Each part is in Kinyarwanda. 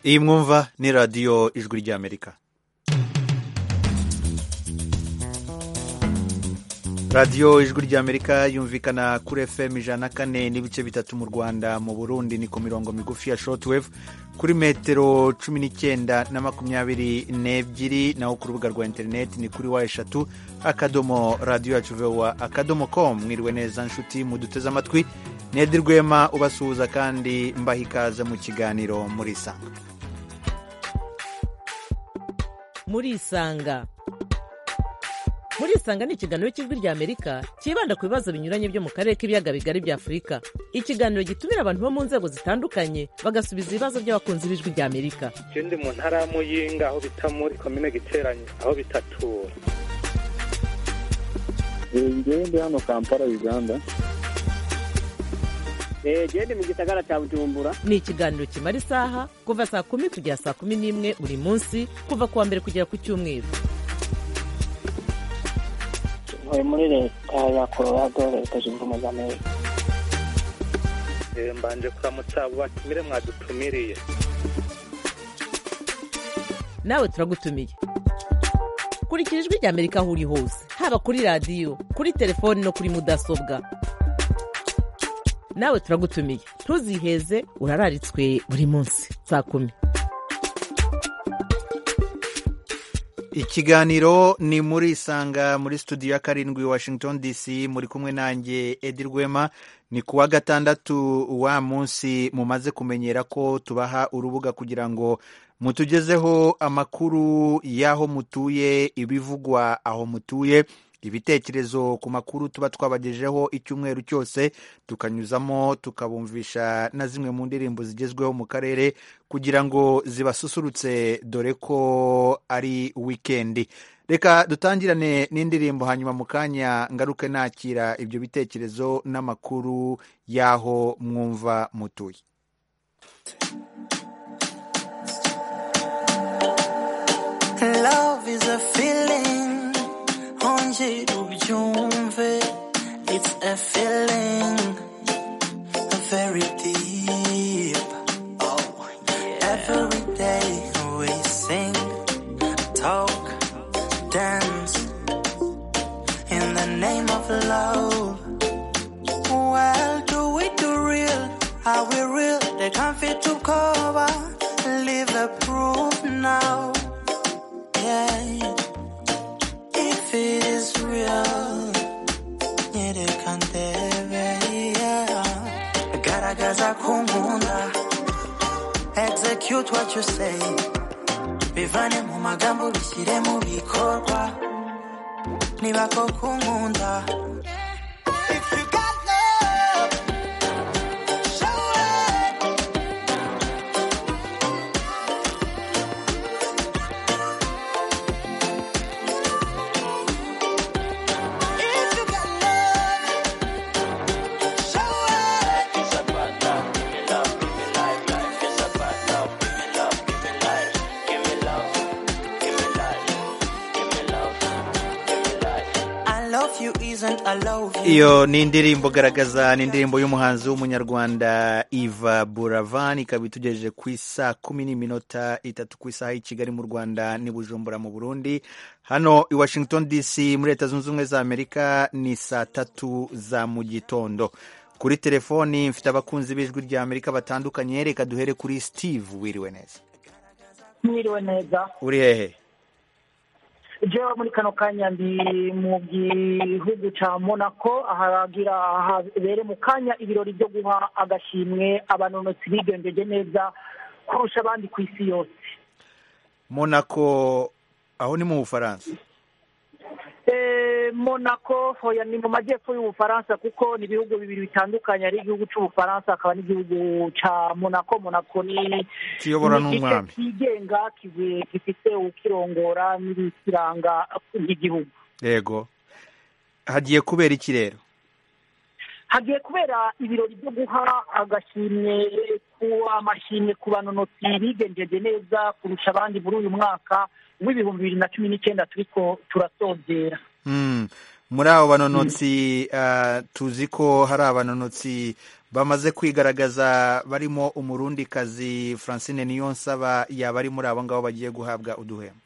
iyi mwumva ni radiyo ijwi ry'amerika radiyo ijwi ry'amerika yumvikana kuri fm ijana na kane n'ibice bitatu mu rwanda mu burundi ni ku mirongo migufi ya shortwave kuri metero cumi n'icyenda na makumyabiri n'ebyiri naho ku rubuga rwa interineti ni kuri wa eshatu akadomo radiyo yacu vewa akadomo komu mwiriwe neza nshuti muduteze amatwi nedi rwema ubasuhuza kandi mbaha ikaze mu kiganiro muri isanga muri isanga muri isanga ni ikiganiro cy'ijwi ry'amerika cyibanda ku bibazo binyuranye byo mu karere k'ibiyaga bigari bya afurika ikiganiro gitumira abantu bo mu nzego zitandukanye bagasubiza ibibazo by'abakunzi b'ijwi ry'amerika ikindi mu ntara ya muyinga aho bita muri komine giteranye aho bitatura ngende hano kampala uganda gende mu gisagara cya bujumbura ni ikiganiro kimara isaha kuva saa kumi kugera saa kumi n'imwe buri munsi kuva ku wa mbere kugera ku cyumweru ntuye muri leta ya colorado leta zunze ubumwe za amerika mbanje kuramutsa abo batumire mwadutumiriye nawe turagutumiye kurikira ijwi ry'amerika aho uri hose haba kuri radiyo kuri telefoni no kuri mudasobwa nawe turagutumiye ntuziheze urararitswe buri munsi saa kumi ikiganiro ni muri isanga muri studio ya karindwi washington dc muri kumwe nanjye edi rwema ni ku wa gatandatu wa munsi mumaze kumenyera ko tubaha urubuga kugira ngo mutugezeho amakuru y'aho mutuye ibivugwa aho mutuye ibitekerezo ku makuru tuba twabagejeho icyumweru cyose tukanyuzamo tukabumvisha na zimwe mu ndirimbo zigezweho mu karere kugira ngo zibasusurutse dore ko ari wikendi reka dutangirane n'indirimbo hanyuma mu kanya ngaruke nakira ibyo bitekerezo n'amakuru y'aho mwumva mutuye Love is a feeling nje ubyumve it's a feeling very deep oh yeah. every day we sing talk dance in the name of love well do we do real are we real they can't fit to cover leave the proof now yeah if it is real, nyerekandebeya garagaza ko nkunda execute what you say bivane mu magambo bishyire mu bikorwa niba koko nkunda if you got love show it If you got love, show it. I love you isn't I love you. iyo ni indirimbo garagaza ni indirimbo y'umuhanzi w'umunyarwanda iva buravan ikaba itugejeje ku isa kumi n'iminota itatu ku isaha y'i kigali mu rwanda n'i bujumbura mu burundi hano i washington dc muri leta zunze ubumwe za amerika ni saa tatu za mu gitondo kuri telefoni mfite abakunzi b'ijwi rya amerika batandukanye reka duhere kuri steve wiriwe neza mwiriwe neza uri hehe jewe muri kano kanya ndi mu gihugu ca monaco ahagira habere mu kanya ibirori byo guha agashimwe abanonotsi bigenjeje neza kurusha abandi ku isi yose monaco aho ni mu bufaransa Eh, Monaco hoya ni mu majyepfo y'Ubufaransa kuko ni ibihugu bibiri bitandukanye ari igihugu c'Ubufaransa akaba n'igihugu ca Monaco Monaco ni Kiyoborwa ni igice n'umwami. cyigenga kive- gifite ukirongora n'ibikiranga nk'igihugu yego hagiye kubera iki rero hagiye kubera ibirori byo guha agashimwe ku amashimwe ku banonotsi bigenjeje neza kurusha abandi muri uyu mwaka w'ibihumbi bibiri na cumi n'icyenda turiko turasozera Mm. muri abo banonotsi ah, tuzi ko hari abanonotsi bamaze kwigaragaza barimo umurundikazi francine niyonsaba yaba ari muri abo ngabo bagiye guhabwa uduhembo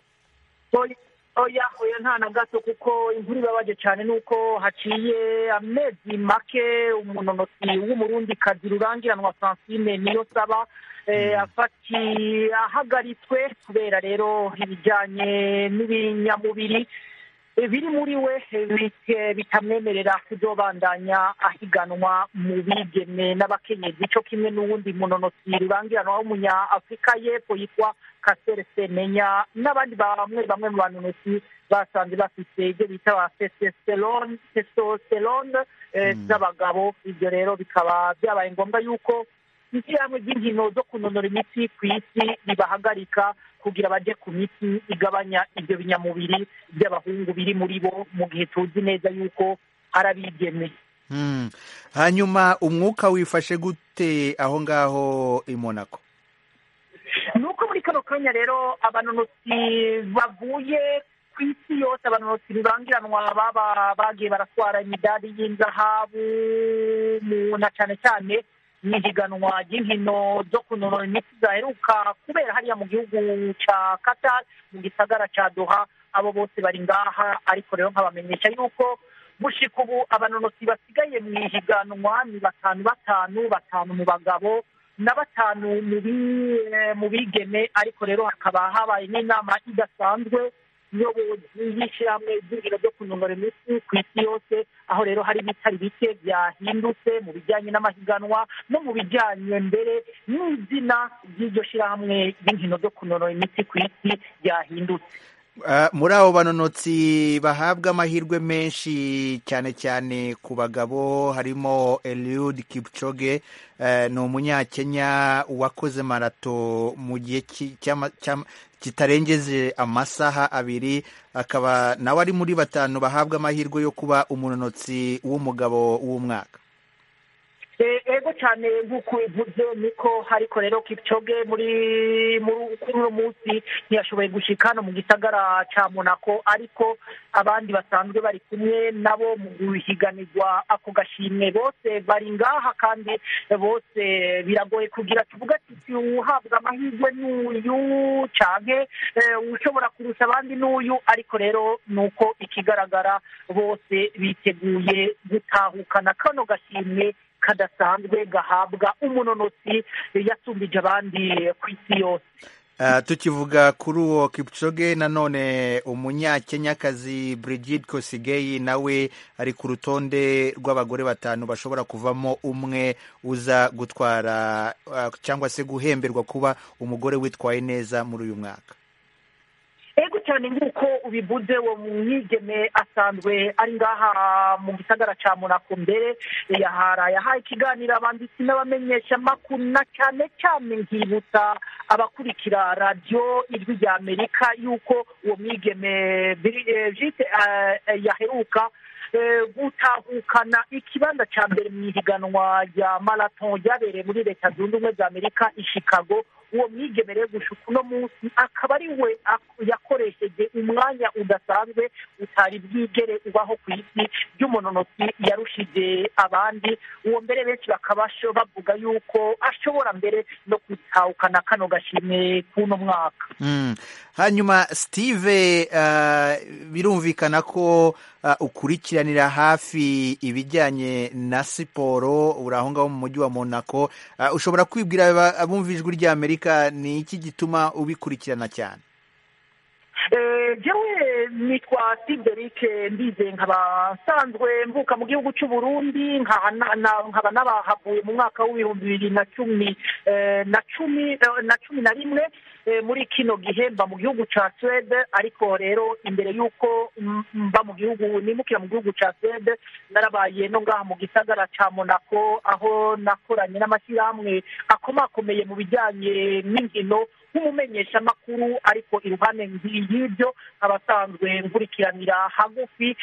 oya oya nta na gato kuko imvura ibabaje cyane nuko haciye amezi make umunonotsi w'umurundikazi rurangiranwa francine niyo saba ahagaritswe kubera rero ibijyanye n'ibinyamubiri biri muri we bitamwemerera kudobandanya ahiganwa mu bigeme n'abakenyezi cyo kimwe n'uwundi munonotsi rurangiranwa w'umunyafurika y'epfo yitwa kasere semenya n'abandi bamwe bamwe mu banonotsi basanze bafite ibyo bita ba testosterone z'abagabo ibyo rero bikaba byabaye ngombwa yuko ishyirahamwe ry'inkino zo kunonora imitsi ku isi ribahagarika kugira bajye ku miti igabanya ibyo binyamubiri by'abahungu biri muri bo mu gihe tuzi neza yuko hari abigeme hanyuma umwuka wifashe gute aho ngaho i monako ni uko muri kano kanya rero abanonotsi bavuye ku isi yose abanonotsi bibangiranwa baba bagiye baratwara imidari y'inzahabu na cyane cyane n'ihiganwa ry'inkino zo kunonora imitsi zaheruka kubera hariya mu gihugu cya Qatar mu gisagara cya Doha abo bose bari ngaha ariko rero nkabamenyesha yuko gushika ubu abanonotsi basigaye mu ihiganwa ni batanu batanu batanu mu bagabo na batanu mu bigeme ariko rero hakaba habaye n'inama idasanzwe iyobozi y'ishyirahamwe ry'inkino zo kunonora imitsi ku isi yose aho rero hari ibitari bike byahindutse mu bijyanye n'amahiganwa no mu bijyanye mbere n'izina ry'iryo shyirahamwe ry'inkino zo kunonora imitsi ku isi ryahindutse muri abo banonotsi bahabwa amahirwe menshi cyane cyane ku bagabo harimo eliud kipchoge ni umunyakenya wakoze marato mu gihe kitarengeje amasaha abiri akaba nawe ari muri batanu bahabwa amahirwe yo kuba umunonotsi w'umugabo w'umwaka ego cyane nk'uko ubivuze niko ariko rero kipchoge muri kuri uno munsi ntiyashoboye gushyika hano mu gisagara cya monako ariko abandi basanzwe bari kumwe nabo mu guhiganirwa ako gashimwe bose bari ngaha kandi bose biragoye kugira tuvuga ati uhabwa amahirwe n'uyu cyane ushobora kurusha abandi n'uyu ariko rero ni uko ikigaragara bose biteguye gutahukana kano gashimwe kadasanzwe gahabwa umunonotsi yasumbije abandi ku isi yose tukivuga kuri uwo Kipchoge nanone umunyakenyakazi Brigid Kosgei nawe ari ku rutonde rw'abagore batanu bashobora kuvamo umwe uza gutwara cyangwa se guhemberwa kuba umugore witwaye neza muri uyu mwaka ego cyane nk'uko ubivuze uwo mwigeme asanzwe ari ngaha mu gisagara cya monako mbere yahaye ikiganiro abanditsi n'abamenyeshamakuru na cyane cyane nkibutsa abakurikira radiyo ijwi rya amerika y'uko uwo mwigeme yaheruka gutahukana ikibanza cya mbere mu ihiganwa rya maraton ryabereye muri leta zunze ubumwe za amerika i chicago uwo mwigemereye gushuka uno munsi akaba ari we yakoresheje umwanya udasanzwe utari bwigere ubaho ku isi ry'umunonotsi yarushije abandi uwo mbere benshi bakaba bavuga yuko ashobora mbere no gutahukana kano gashimwe k'uno mwaka hanyuma sitive birumvikana ko ukurikiranira hafi ibijyanye na siporo uri aho ngaho mu mujyi wa monako ushobora kwibwira abumva ijwi rya amerika ni iki gituma ubikurikirana cyane njyewe nitwa siderike mbize nkaba nsanzwe mvuka mu gihugu cy'u Burundi nkaba n'abahavuye mu mwaka w'ibihumbi bibiri na cumi na cumi na cumi na rimwe muri kino gihe mba mu gihugu cya suwede ariko rero imbere y'uko mba mu gihugu nimukira mu gihugu cya suwede narabaye no ngaha mu gisagara cya monako aho nakoranye n'amashyirahamwe akomakomeye mu bijyanye n'inkino nk'umumenyeshamakuru ariko iruhande y'ibyo abasanzwe nkurikiranira hagufi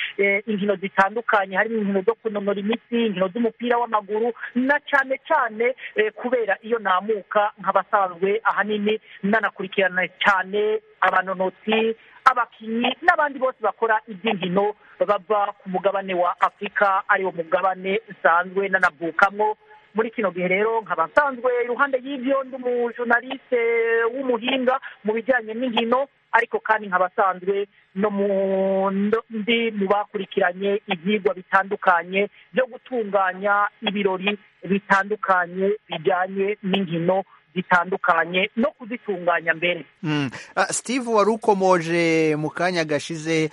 inkino zitandukanye harimo inkino zo kunonora imitsi inkino z'umupira w'amaguru na cyane cyane kubera iyo namuka nk'abasanzwe ahanini nanakurikirana cyane abanonotsi abakinnyi n'abandi bose bakora iby'inkino bava ku mugabane wa afurika ariwo mugabane usanzwe nanavukamo muri kino gihe rero nkaba nsanzwe iruhande y'ibyo ndi umujunaliste w'umuhinga mu bijyanye n'inkino ariko kandi nkaba asanzwe no mu ndi mu bakurikiranye ibyigwa bitandukanye byo gutunganya ibirori bitandukanye bijyanye n'inkino zitandukanye no kuzitunganya mbere steve wari ukomoje mu kanya gashize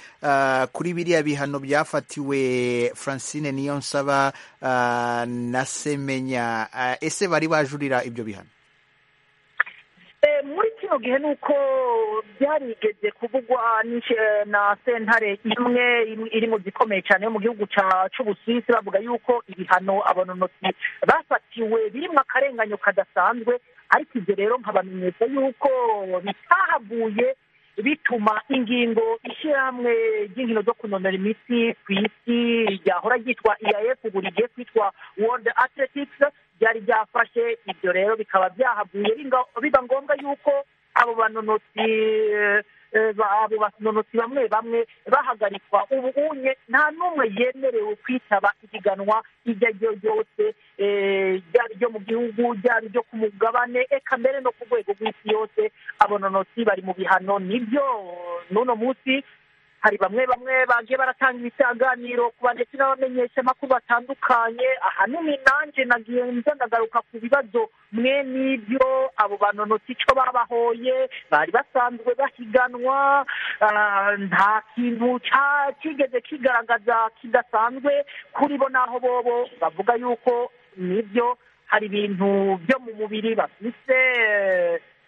kuri biriya bihano byafatiwe francine niyo nsaba na semenya ese bari bajurira ibyo bihano muri kino gihe ni uko byarigeze kuvugwa na sentare imwe iri mu zikomeye cyane yo mu gihugu cy'ubuswisi bavuga yuko ibihano abanonotsi bafatiwe birimo akarenganyo kadasanzwe ariko ibyo rero nkabamenyesha yuko bitahaguye bituma ingingo ishyirahamwe ry'inkino zo kunonora imitsi ku isi ryahora ryitwa iaf ubu rigiye kwitwa world athletics byari byafashe ibyo rero bikaba byahaguye biba ngombwa yuko abo banonotsi abo banonotsi bamwe bamwe bahagarikwa ubu unye nta n'umwe yemerewe kwitaba ihiganwa iryo ari ryo ryose ryaba iryo mu gihugu ryaba iryo ku mugabane eka mbere no ku rwego rw'isi yose abanonotsi bari mu bihano nibyo n'uno munsi hari bamwe bamwe bagiye baratanga ibisanganiro ku ndetse n'abamenyeshamakuru batandukanye ahanini nanjye nagiye nza ndagaruka ku bibazo mwe n'ibyo abo banonotsi icyo babahoye bari basanzwe bahiganwa nta kintu kigeze kigaragaza kidasanzwe kuri bo n'aho bobo bavuga yuko nibyo hari ibintu byo mu mubiri bafite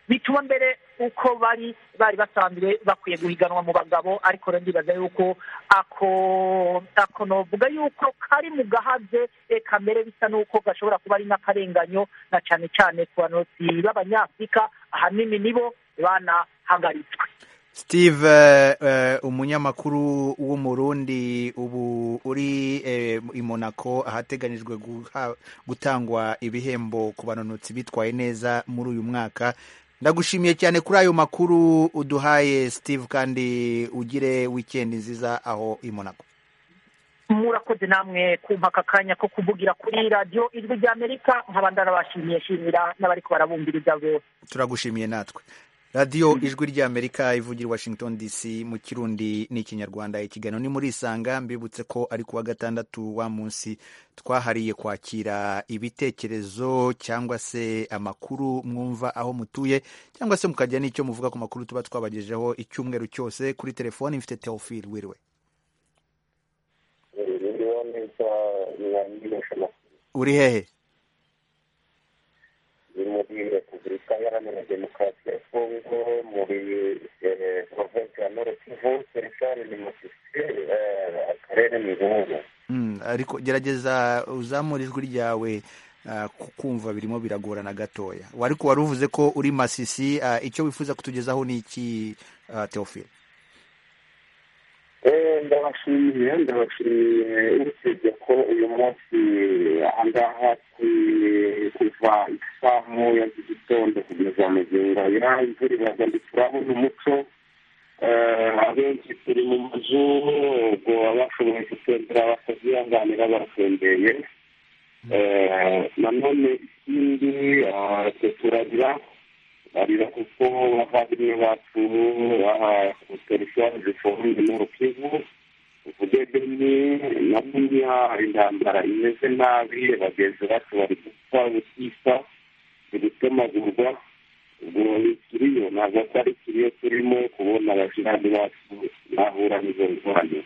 bituma mbere uko bari bari basanzwe bakwiye guhiganwa mu bagabo ariko rero ndibaza yuko ako ako novuga yuko kari mu gahaze reka mbere bisa n'uko gashobora kuba ari n'akarenganyo na cyane cyane ku banotsi b'abanyafurika ahanini nibo banahagaritswe steve umunyamakuru w'umurundi ubu uri i monaco ahateganyijwe gutangwa ibihembo ku banonotsi bitwaye neza muri uyu mwaka ndagushimiye cyane kuri ayo makuru uduhaye steve kandi ugire wikendi nziza aho i monaco murakoze namwe kumpa aka kanya ko kuvugira kuri radiyo ijwi ry'amerika nkaba ndarabashimiye shimira n'abari barabumviriza bose turagushimiye natwe radiyo ijwi ry'amerika ivugira washington dc mu kirundi n'ikinyarwanda ikiganiro ni muri isanga mbibutse ko ari kuwa gatandatu wa munsi twahariye kwakira ibitekerezo cyangwa se amakuru mwumva aho mutuye cyangwa se mukajya n'icyo muvuga ku makuru tuba twabagejeho icyumweru cyose kuri telefoni mfite teofil wiriwe uri hehe ni muri repubulika iharanira demokarasi ya kongo muri provensi ya nord kivu serikari ni musisi akarere ni buhuru ariko gerageza uzamura ijwi ryawe kukumva birimo biragorana gatoya ariko wari uvuze ko uri masisi icyo wifuza kutugezaho ni iki teofile ndabashimiye ndabashimiye usibye ko uyu munsi aha ngaha kuva isaha ya z'igitondo kugeza mu gihe ngaya imvura iraza ntiturabona umuco abenshi turi mu mazu ubwo abashoboye gutembera batazihanganira baratembeye nanone ikindi turagira barira kuko bavandimwe bacu baha teritwari zifunze mu rukivu ubudedeni na buriya intambara imeze nabi bagenzi bacu bari gupfa gutisa gutemagurwa ubwo ikiriyo ntabwo atari ikiriyo turimo kubona abashirani bacu bahura n'izo ngorane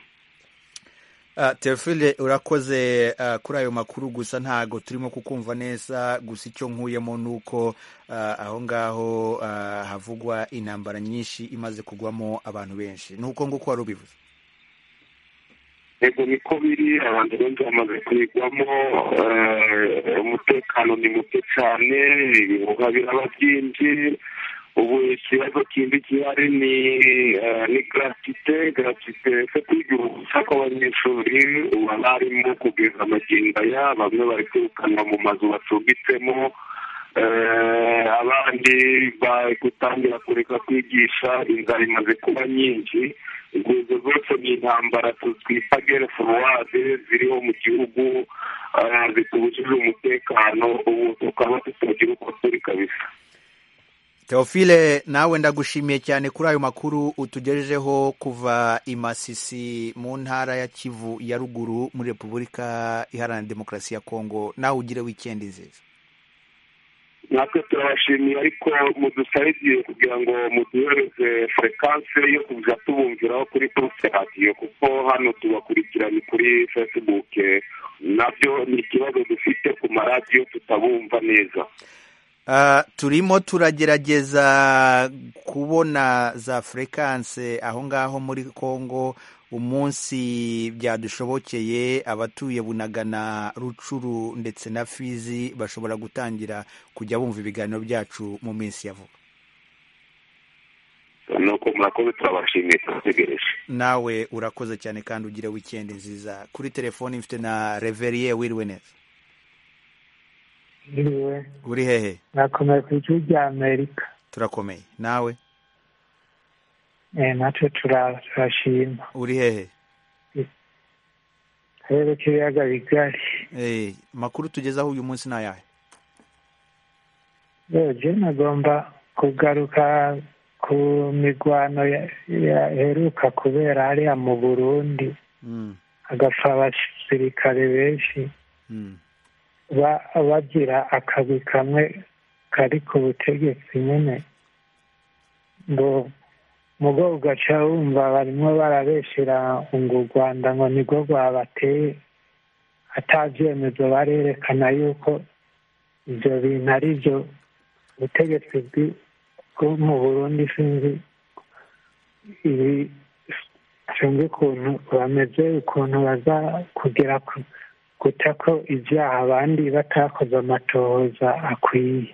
terefile urakoze kuri ayo makuru gusa ntago turimo kukumva neza gusa icyo nkuyemo ni uko aho ngaho havugwa intambara nyinshi imaze kugwamo abantu benshi ni uko nguko wari ubivuze yego niko biri abantu benshi bamaze kuyigwamo umutekano ni muto cyane ibihuha biraba byinshi ubu ikibazo kindi gihari ni ni garatite garatite yo kwigira ubusa kw'abanyeshuri ubu barimo kugeza amagingo aya bamwe bari kwirukanwa mu mazu bacumbitsemo abandi gutangira kureka kwigisha inzara imaze kuba nyinshi urwego rwose ni intambara twita gere foruwade ziriho mu gihugu zitubujije umutekano ubu tukaba tutagira uko turi kabisa teofile nawe ndagushimiye cyane kuri ayo makuru utugejejeho kuva i masisi mu ntara ya kivu ya ruguru muri repubulika iharanira demokarasi ya kongo nawe ugire wikendi nziza natwe turabashimiye ariko mudusabe igihe kugira ngo muduhereze furekanse yo kujya tubumviraho kuri porofe radiyo kuko hano tubakurikiranye kuri fesibuke nabyo ni ikibazo dufite ku maradiyo tutabumva neza turimo turagerageza kubona za furekanse aho ngaho muri congo umunsi byadushobokeye abatuye bunagana rucuru ndetse na fizi bashobora gutangira kujya bumva ibiganiro byacu mu minsi ya vuba nuko murakoze turabashimiye turategereje nawe urakoze cyane kandi ugire wikendi nziza kuri telefoni mfite na reveriye wiriwe neza iriwe uri hehe nakomeye ku gihugu cya amerika turakomeye nawe natwe turashima uri hehe akarere k'ibiyaga bigari amakuru tugezaho uyu munsi ni ayahe yewe nagomba kugaruka ku migwano yaheruka kubera hariya mu burundi hagapfa abasirikare benshi bagira akazi kamwe kari ku butegetsi nyine ngo mugo ugaca wumva barimo barabeshyira ngo u rwanda ngo nirwo rwabateye atabyemezo barerekana yuko ibyo bintu ari byo ubutegetsi bwo mu burundi sinzi ibi sinzi ukuntu bameze ukuntu baza kugera ku guta ko ibyaha abandi batakoze amatohoza akwiye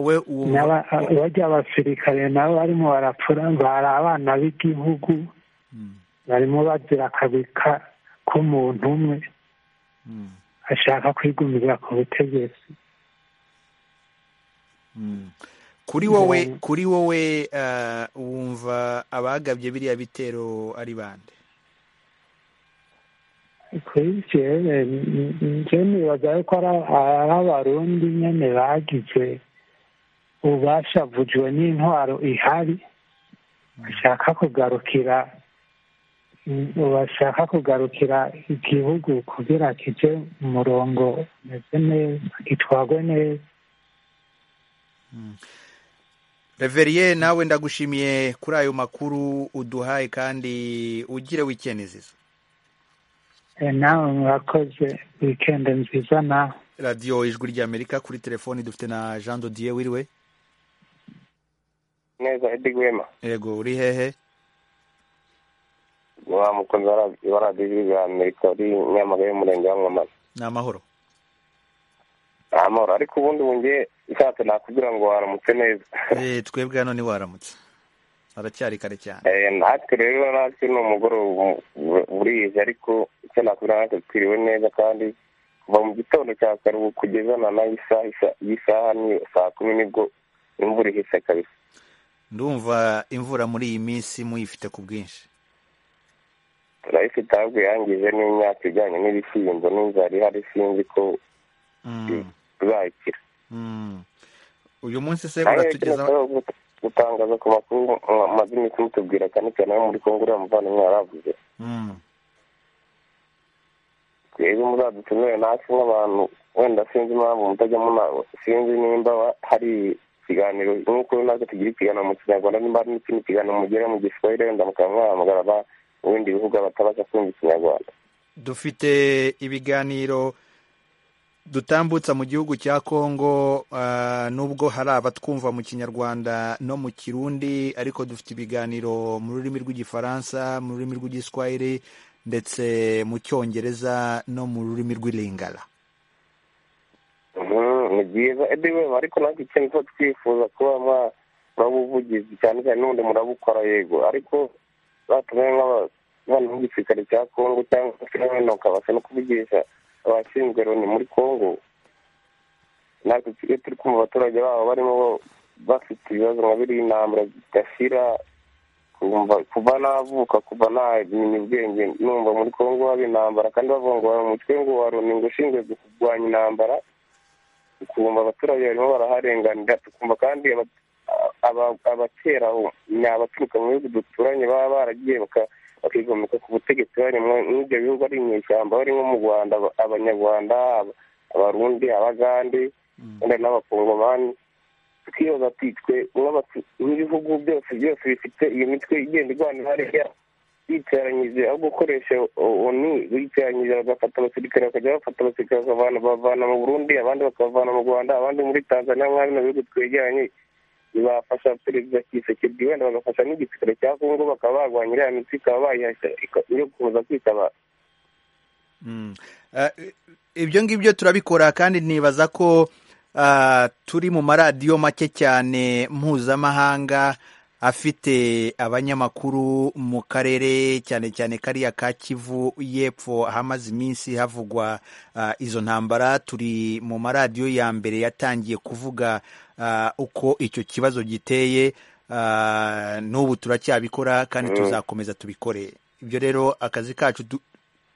bajya abasirikare nabo barimo barapfura ngo hari abana b'igihugu barimo bagira akazi k'umuntu umwe ashaka kwigumira ku butegetsi kuri wowe kuri wowe wumva abagabye biriya bitero ari bande kuri jewe njye nibaza yuko ari abarundi nyene bagize ubashavujwe n'intwaro ihari bashaka kugarukira bashaka kugarukira igihugu kugira kije mu murongo umeze neza gitwagwe neza reveriye nawe ndagushimiye kuri ayo makuru uduhaye kandi ugire wikendi ziza nawe murakoze wikende nziza nawe radiyo ijwi ry'amerika kuri telefoni dufite na jean dodiye wiriwe neza edi gwema yego uri hehe wa mukozi wa radiyo ijwi ry'amerika uri nyamagabe y'umurenge wa mwamana ni amahoro ni amahoro ariko ubundi wongeye ishatse nakubwira ngo waramutse neza twebwe hano ni waramutse haracyari kare cyane natwe rero natwe ni umugoroba burije ariko icyo nakubwira natwe twiriwe neza kandi kuva mu gitondo cya kare ubu kugeza na nayo isaha ni saa kumi nibwo imvura ihise kabisa ndumva imvura muri iyi minsi muyifite ku bwinshi turayifite ahubwo yangije n'imyaka ijyanye n'ibishyimbo n'inzara ihari sinzi ko tuzayikira uyu munsi se uratugezaho gutangaza ku makuru amaze iminsi mutubwira cyane cyane ayo muri kongo uriya muvandimwe yaravuze twebwe muzadutumire natwe nk'abantu wenda sinzi impamvu mutajya munama sinzi nimba hari ikiganiro nk'uko natwe tugira ikiganiro mu kinyarwanda nimba hari n'ikindi kiganiro mugera mu giswahili wenda mukaba mwahamagara aba mu bindi bihugu batabasha kumva ikinyarwanda dufite ibiganiro dutambutsa mu gihugu cya kongo nubwo hari abatwumva mu kinyarwanda no mu kirundi ariko dufite ibiganiro mu rurimi rw'igifaransa mu rurimi rw'igiswahili ndetse mu cyongereza no mu rurimi rw'iringara ni byiza ebyiri ariko natwe ikintu tuba twifuza kuba muraba ubuvugizi cyane cyane n'ubundi murabukora yego ariko batumiwe nk'abantu b'igisirikare cya kongo cyangwa se n'abandi bakabasha no kuvugisha abashinzwe loni muri congo natwe iyo turi kumva abaturage babo barimo bafite ibibazo nka biriya intambara zidashira kumva kuva navuka kuva namenya ubwenge numva muri kongo haba intambara kandi bavuga ngo umutwe ngo waroni ngo ushinzwe kurwanya intambara ukumva abaturage barimo baraharenganira tukumva kandi abatera ni abaturuka mu bihugu duturanye baba baragiye bakigomeka ku butegetsi bari nk'ibyo bihugu ari inyeshyamba bari nko mu rwanda abanyarwanda abarundi abagande wenda n'abakongomani tukibaza titwe nk'ibihugu byose byose bifite iyo mitwe igenda irwanira hariya bicaranyije aho gukoresha onu bicaranyije bagafata abasirikare bakajya bafata abasirikare bakavana mu burundi abandi bakavana mu rwanda abandi muri tanzania nk'aho bino bihugu twegeranye bibafasha perezida kisekedi wenda bagafasha n'igisirikare cya kongo bakaba barwanya iriya mitwe ikaba bayihashya yo kuza kwitaba ibyo ngibyo turabikora kandi nibaza ko turi mu maradiyo make cyane mpuzamahanga afite abanyamakuru mu karere cyane cyane kariya ka kivu y'epfo ahamaze iminsi havugwa izo ntambara turi mu maradiyo ya mbere yatangiye kuvuga uko icyo kibazo giteye n'ubu turacyabikora kandi tuzakomeza tubikore ibyo rero akazi kacu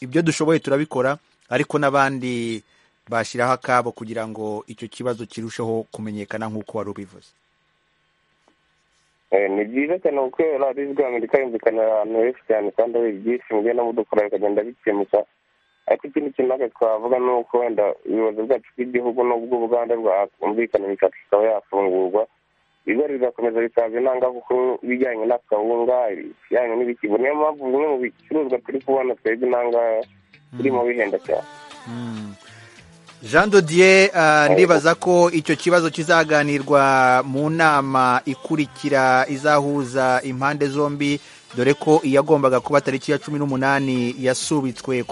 ibyo dushoboye turabikora ariko n'abandi bashyiraho akabo kugira ngo icyo kibazo kirusheho kumenyekana nk'uko wari ubivuze ni byiza cyane kuko radiyo rwa amerika yumvikana ahantu henshi cyane kandi ari byinshi mugenda mudukora bikagenda bikemuka ariko ikindi kintu natwe twavuga ni uko wenda ubuyobozi bwacu bw'igihugu n'ubw'ubuganda bwakumvikana imishaka ikaba yafungurwa biba bigakomeza bikaza intangamakuru ibijyanye n'akawunga ibijyanye n'ibikigo niyo mpamvu bimwe mu bicuruzwa turi kubona twebwe intangaya birimo bihenda cyane jean dodier ndibaza ko icyo kibazo kizaganirwa mu nama ikurikira izahuza impande zombi dore ko iyagombaga kuba tariki ya cumi n'umunani yasubitswe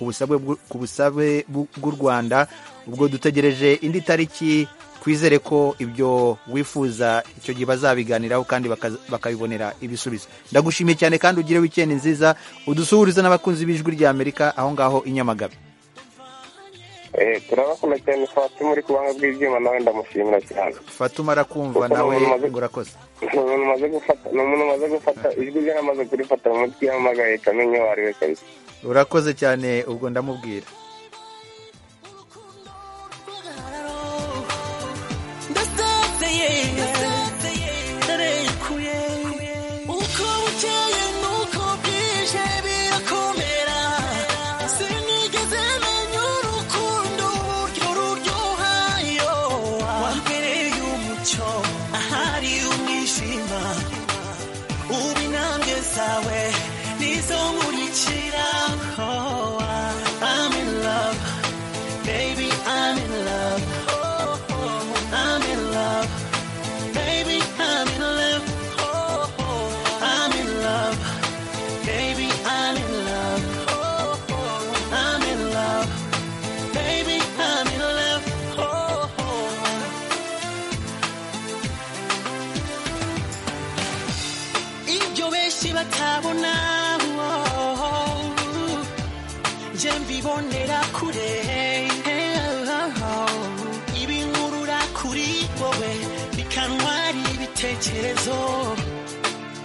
ku busabe bw'u rwanda ubwo dutegereje indi tariki twizere ko ibyo wifuza icyo gihe bazabiganiraho kandi bakabibonera ibisubizo ndagushimiye cyane kandi ugire wikendi nziza udusuhurize n'abakunzi b'ijwi ry'amerika aho ngaho i nyamagabe turabakunda cyane fatuma uri kubanga bw'ibyuma nawe ndamushimira cyane fatuma arakumva nawe ngo urakoze ni umuntu umaze gufata ijwi rye amaze kurifata mu mutwe yamagaye kamenya uwo ari we kabisa urakoze cyane ubwo ndamubwira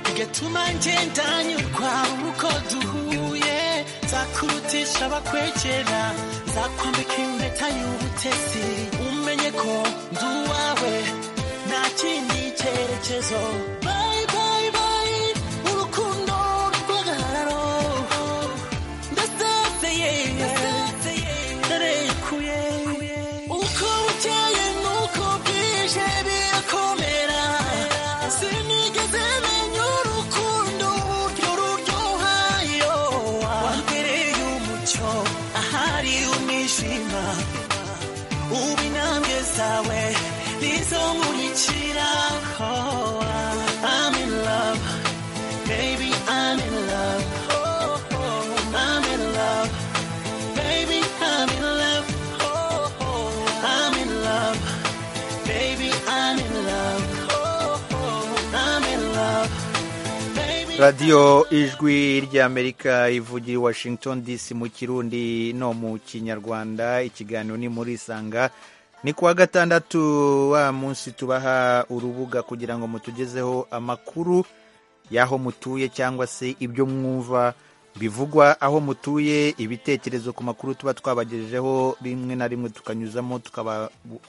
bigatuma ngendanyurwa uko duhuye nzakurutisha abakwegera nzakwambika impeta y'ubutesi umenye ko ndi uwawe nta kindi cyerekezo radiyo ijwi ry'amerika ivugira i washington dc mu kirundi no mu kinyarwanda ikiganiro ni muri isanga ni kuwa gatandatu wa munsi tubaha urubuga kugira ngo mutugezeho amakuru y'aho mutuye cyangwa se ibyo mwumva bivugwa aho mutuye ibitekerezo ku makuru tuba twabagejejeho rimwe na rimwe tukanyuzamo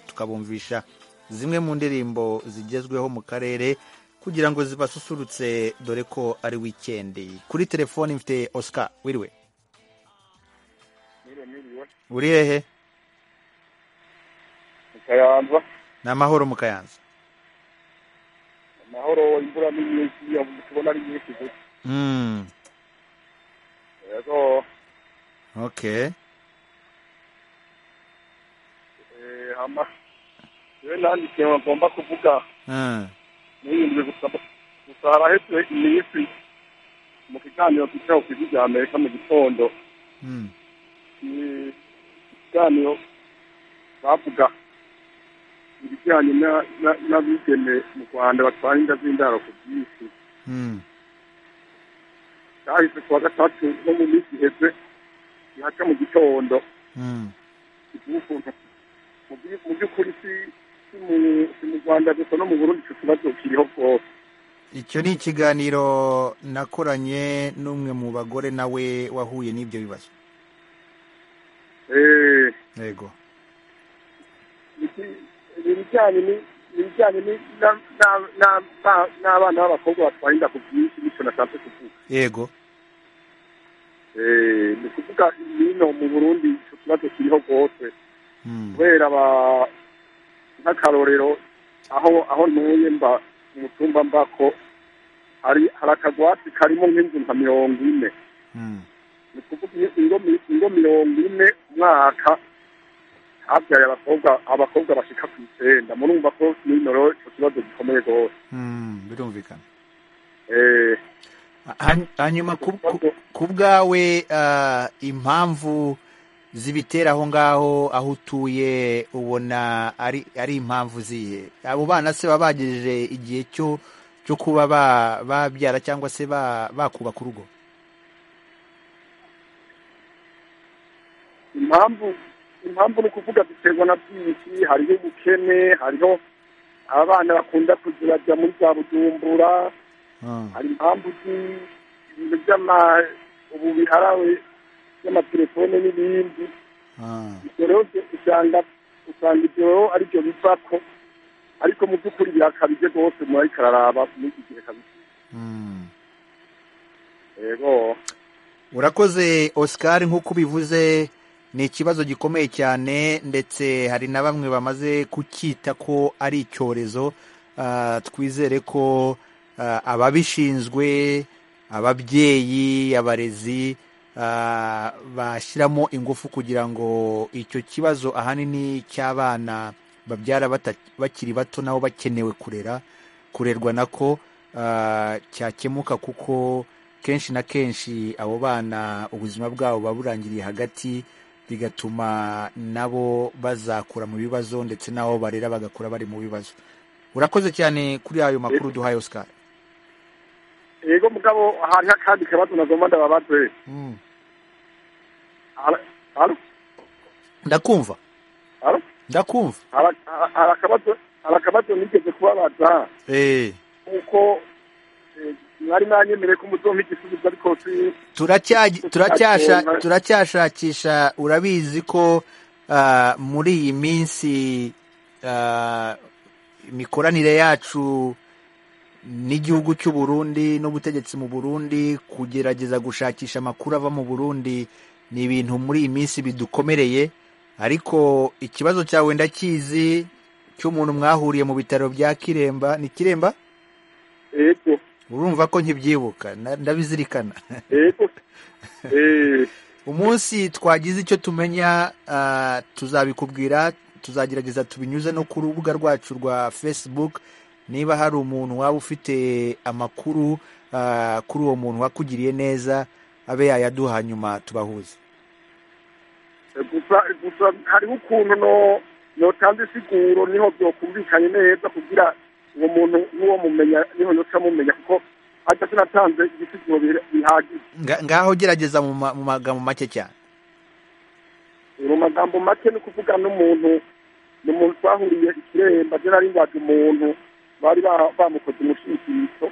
tukabumvisha zimwe mu ndirimbo zigezweho mu karere kugira ngo zibasusurutse dore ko ari wikendi kuri telefoni mfite oscar wiriwe uri hehe kayanza ni amahoro mu kayanza amahoro imvura ni nyinshi tubona ari nyinshi gusa Mm, yego okay eh, hama rero nandi kintu ngomba kuvuga Mm, niyumve gusa gusa haraheze iminsi mu kiganiro kicaho ku ijwi rya amerika mu gitondo mm, ni ikiganiro bavuga ibijyanye na- na- n'abigeme mu rwanda batwara inda z'indaro ku bwinshi mm, cyahise kuwa gatatu no mu minsi iheze ihaca mu gitondo mm, ukuntu mu by- mu by'ukuri si- si mu- si mu rwanda gusa no mu burundi icyo kibazo kiriho rwose icyo ni ikiganiro nakoranye n'umwe mu bagore nawe wahuye n'ibyo bibazo Eh, yego iki- ni ibijyanye ni- ni ibijyanye ni- na- na- na- ba- n'abana b'abakobwa batwara inda ku bwinshi nicyo nashatse kuvuga yego Eh, ni ukuvuga hino mu burundi icyo kibazo kiriho rwose Mm, kubera aba nk'akarorero aho aho ntuye mba mu cyumba mba ko hari hari akagwati karimo nk'inzu nka mirongo ine mm, ni ukuvuga iyo- ingo mi- ingo mirongo ine umwaka habyaye abakobwa abakobwa bashika ku icyenda murumva ko nino rero icyo kibazo gikomeye rwose mm, birumvikana Eh, Hany- hanyuma ku- ku- ku bwawe ah, impamvu zibitera aho ngaho aho utuye ubona ari ari impamvu zihe abo bana se baba bagejeje igihe cyo cyo kuba ba- babyara cyangwa se ba- bakubaka urugo impamvu impamvu ni ukuvuga ziterwa na byinshi hariho ubukene hariho abana bakunda kuzirajya muri za bujumbura Mm, hari impamvu zi- ibintu by'ama ubu biharawe by'amatelefone n'ibindi mm, ibyo rero byo usanga usanga ibyo rero ari byo bivako ariko mu by'ukuri birakabije rwose muri kararaba muri iki gihe kabisa mm. yego urakoze oscar nk'uko ubivuze ni ikibazo gikomeye cyane ndetse hari na bamwe bamaze kucyita ko ari icyorezo Ah, twizere ko ah, ababishinzwe ababyeyi abarezi ah, bashyiramo ingufu kugira ngo icyo kibazo ahanini cy'abana babyara bata- bakiri bato nabo bakenewe kurera kurerwa nako ah, cyakemuka kuko kenshi na kenshi abo bana ubuzima bwabo buba burangiriye hagati bigatuma nabo bazakura mu bibazo ndetse n'abo barera bagakura bari mu bibazo urakoze cyane kuri ayo makuru duhaye oscar yego mugabo hari n'akandi kabazo nagomba ndababaze Mm. Ara- ara- ndakumva ara- ndakumva ara- ara- hari akabazo hari akabazo nigeze kubabaza Eh, kuko eh, mwari mwanyemere ko muzompa igisubizo ariko si- turacyagy- turacyasha- Ndakumva. turacyashakisha urabizi ko ah, muri iyi minsi ah, imikoranire yacu n'igihugu cy'u Burundi n'ubutegetsi mu Burundi kugerageza gushakisha amakuru ava mu Burundi ni ibintu muri iyi minsi bidukomereye ariko ikibazo cyawe ndakizi cy'umuntu mwahuriye mu bitaro bya Kiremba ni Kiremba yego urumva ko nkibyibuka na- ndabizirikana yego Eh, umunsi twagize icyo tumenya ah, tuzabikubwira tuzagerageza tubinyuze no ku rubuga rwacu rwa facebook niba hari umuntu waba ufite amakuru ah, kuri uwo muntu wakugiriye neza abe yayaduha hanyuma tubahuze gusa gusa hariho ukuntu no notanze isiguro niho byokumvikanye neza kugira uwo muntu n'uwo mumenya niho yoca mumenya kuko hajya sinatanze ibisiguro bihe- bihagije Nga- ngaho gerageza mu ma- mu magambo make cyane mu magambo make ni ukuvuga n'umuntu ni umuntu twahuriye ikiremba rero ari ngwaga umuntu bari bamukoze umushikiritso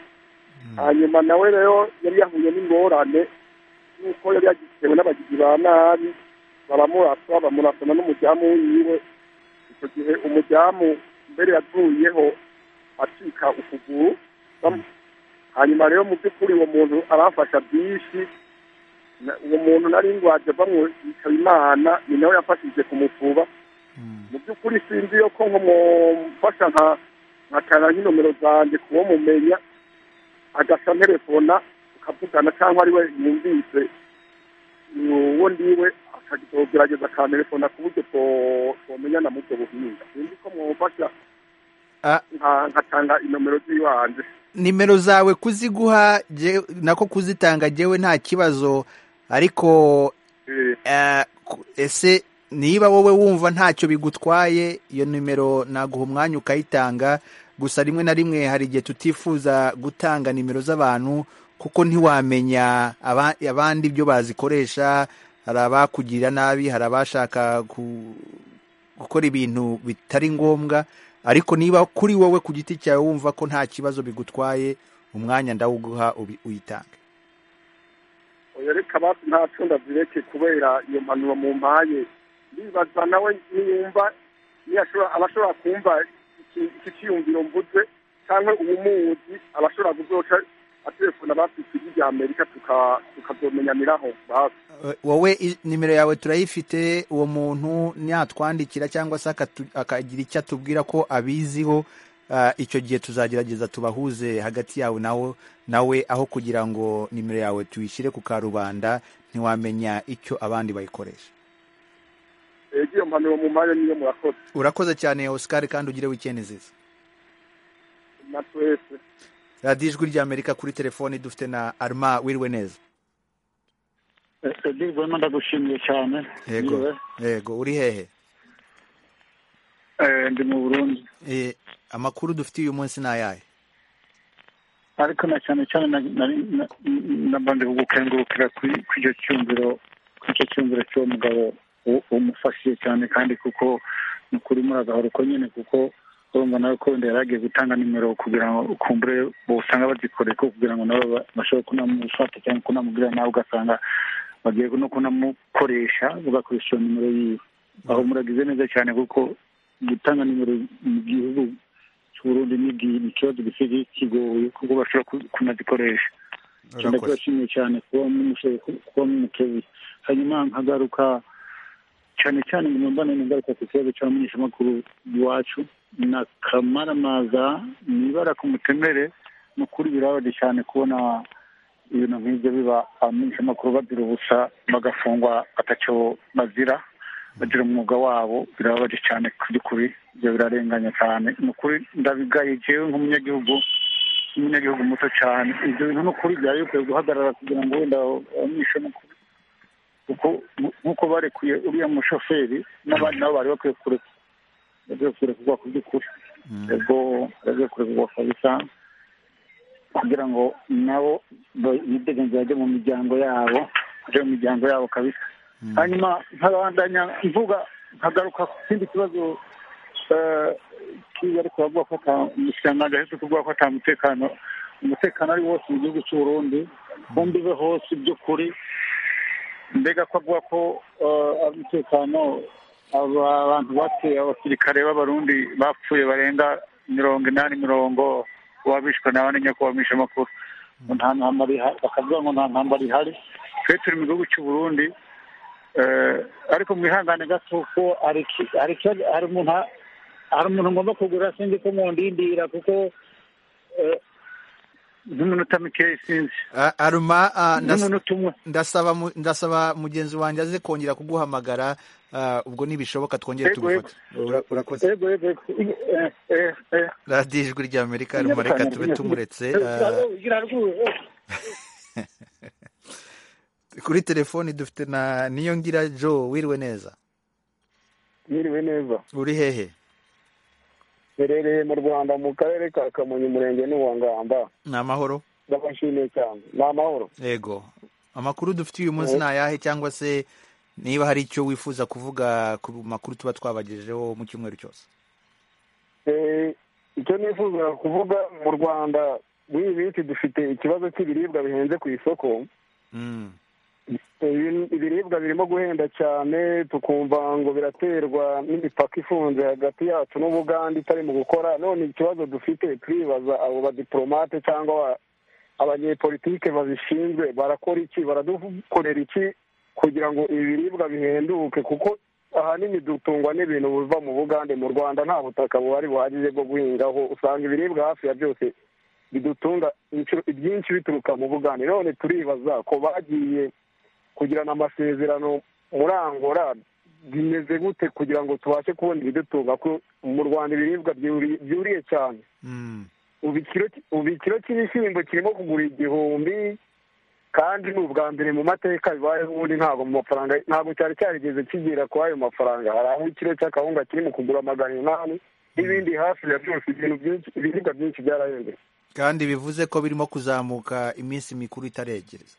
hanyuma nawe rero yari yahuye n'ingorane y'uko yari yagitewe n'abagizi ba nabi baramurasa bamurasana n'umudamu wiwe icyo gihe umudamu mbere yaguyeho acika ukuguru hanyuma rero mu by'ukuri uwo muntu arafasha byinshi uwo muntu nari ngwaje bamwitaba imana ni nawe yafashije kumufuba mu by'ukuri sinzi yo ko nkumufasha nka nkakana nk'inomero zanjye kuwo mumenya agasa nterefona ukavugana cyangwa ari we yumvise uwo ndiwe akagerageza akanterefona ku buryo twomenyana muri ubwo buhinga sinzi ko mwumfasha nkatanga inomero z'ibanze nimero zawe kuziguha nako kuzitanga jyewe nta kibazo ariko ese niba wowe wumva ntacyo bigutwaye iyo nimero naguha umwanya ukayitanga gusa rimwe na rimwe hari igihe tutifuza gutanga nimero z'abantu kuko ntiwamenya abandi ibyo bazikoresha hari abakugirira nabi hari abashaka gukora ibintu bitari ngombwa ariko niba kuri wowe ku giti cyawe wumva ko nta kibazo bigutwaye umwanya ndawuguha uyitange reka basi nta cunda zireke kubera iyo mpanuro mu mpaye nibaza nawe ntiyumva abashobora kumva iki cyiyumviro mvuze cyangwa uwumuzi abashobora gusohoka atelefone abafite irya amerika tukabyomenyaniraho basi wowe nimero yawe turayifite uwo muntu natwandikira cyangwa se akagira icyo atubwira ko abiziho icyo gihe tuzagerageza tubahuze hagati yawe nawe nawe aho kugira ngo nimero yawe tuyishyire ku karubanda ntiwamenya icyo abandi bayikoresha iyo mpanuro mu mwanya niyo murakoze urakoze cyane Oscar kandi ugire wikendi nziza na twese radiyo ijwi ry'amerika kuri telefoni dufite na arma wiriwe neza edi rwema ndagushimiye cyane yego yego uri hehe ndi mu burundi amakuru dufite uyu munsi ni ayahe ariko na cyane cyane namba ndi kugukengurukira ku icyo cyumviro ku icyo cyumviro cy'uwo mugabo umufashije cyane kandi kuko ni ukuri muragahora uko nyine kuko urumva nawe ko wenda yari agiye gutanga nimero kugira ngo kumbure usanga bazikoreye ko kugira ngo nawe bashobore kunamufata cyangwa kunamubwira nawe ugasanga bagiye no kunamukoresha ugakoresha iyo nimero yiwe aho muragize neza cyane kuko gutanga nimero mu gihugu cy'uburundi ni ikibazo gisigaye kigoye kuko bashobora kunazikoresha ndabashimiye cyane kuba mumushoboye kuba mumukeye hanyuma nkagaruka cyane cyane mu mbano ngaruka ku kibazo cy'abamenyeshamakuru iwacu na kamaramaza ni ibara ku mutemere ni ukuri birababaje cyane kubona ibintu nk'ibyo biba abamenyeshamakuru bagira ubusa bagafungwa atacyo bazira bagira umwuga wabo birababaje cyane ku by'ukuri ibyo birarenganya cyane ni ukuri ndabigaye jewe nk'umunyagihugu umunyagihugu muto cyane ibyo bintu ni ukuri byari bikwiye guhagarara kugira ngo wenda abamenyeshamakuru kuko nk'uko barekuye uriya mushoferi n'abandi nabo bari bakwiye kureka bagiye kurekurwa ku by'ukuri ubwo bagiye kurekurwa kabisa kugira ngo nabo bidegenze bajye mu miryango yabo bajye mu miryango yabo kabisa hanyuma nkabandanya mvuga nkagaruka ku kindi kibazo kiba ariko bavuga ko umushyiranganje ahetse kuvuga ko atamutekano umutekano ari wose mu gihugu cy'u Burundi kumbi be hose iby'ukuri mbega ko avuga ko umutekano abantu bateye abasirikare b'abarundi bapfuye barenga mirongo inani mirongo uwabishwe nawe ni nyako wamisha amakuru nta ntambara bakavuga ngo nta ntambara ihari twe turi mu gihugu cy'u Burundi ariko mwihangane gato ko hari umuntu hari umuntu ngomba kugura sinzi ko mundindira kuko nk'umunota mikeya sinzi aruma ndasaba mugenzi wanjye aze kongera kuguhamagara ubwo nibishoboka twongere tugufata urakoze radiyo ijwi rya amerika aruma reka tube tumuretse kuri telefoni dufite na ngira jo wiriwe neza wiriwe neza uri hehe mperereye mu rwanda mu karere ka kamonyi umurenge n'uwangamba ni amahoro ndabashimiye cyane ni amahoro yego amakuru dufite uyu munsi ni ayahe cyangwa se niba hari icyo wifuza kuvuga ku makuru tuba twabagejejeho mu cyumweru cyose icyo nifuza kuvuga mu rwanda nk'iyi minsi dufite ikibazo cy'ibiribwa bihenze ku isoko ibiribwa birimo guhenda cyane tukumva ngo biraterwa n'imipaka ifunze hagati yacu n'ubugande itari mu gukora none ikibazo dufite turibaza abo badipolomate cyangwa abanyepolitike babishinzwe barakora iki baradukorera iki kugira ngo ibiribwa bihenduke kuko ahanini dutungwa n'ibintu biva mu bugande mu rwanda nta butaka buhari buhagije bwo guhingaho usanga ibiribwa hafi ya byose bidutunga ibyinshi bituruka mu bugande none turibaza ko bagiye kugirana amasezerano muri angora bimeze gute kugira ngo tubashe kubona ibidutunga ko mu rwanda ibiribwa byuriye cyane ubu ikiro cy'ibishyimbo kirimo kugura igihumbi kandi ni ubwa mbere mu mateka bibaye ubundi ntabwo mu mafaranga ntabwo cyari cyarigeze kigera kuri ayo mafaranga hari aho ikiro cy'akawunga kiri mu kugura magana inani n'ibindi hafi ya byose ibintu byinshi ibiribwa byinshi byarahembwe kandi bivuze ko birimo kuzamuka iminsi mikuru itaregereza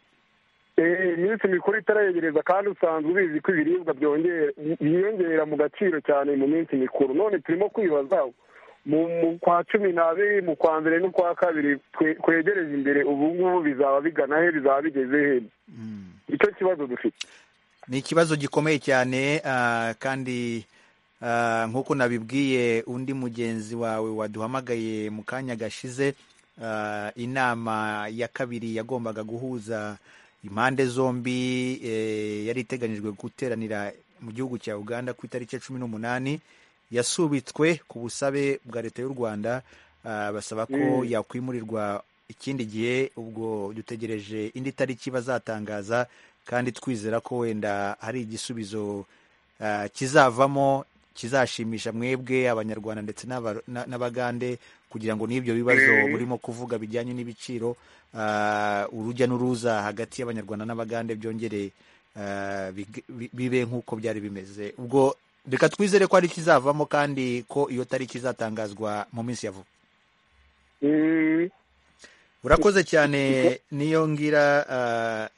iminsi mikuru itaregereza kandi usanzwe ubizi ko ibiribwa byiyongera mu gaciro cyane mu minsi mikuru none turimo kwibaza mu kwa cumi n'abiri mu kwa mbere n'ukwa kabiri twegereje imbere ubu ngubu bizaba bigana he bizaba bigeze he icyo kibazo dufite ni ikibazo gikomeye cyane kandi nk'uko nabibwiye undi mugenzi wawe waduhamagaye mu kanya gashize inama ya kabiri yagombaga guhuza impande zombi yari iteganyijwe guteranira mu gihugu cya uganda ku itariki ya cumi n'umunani yasubitswe ku busabe bwa leta y'u rwanda basaba ko yakwimurirwa ikindi gihe ubwo dutegereje indi tariki bazatangaza kandi twizera ko wenda hari igisubizo kizavamo kizashimisha mwebwe abanyarwanda ndetse n'abagande kugira ngo n'ibyo bibazo burimo kuvuga bijyanye n'ibiciro urujya n'uruza hagati y'abanyarwanda n'abagande byongere bibe nk'uko byari bimeze ubwo reka twizere ko ari ikizavamo kandi ko iyo tariki izatangazwa mu minsi ya vuba urakoze cyane niyo ngira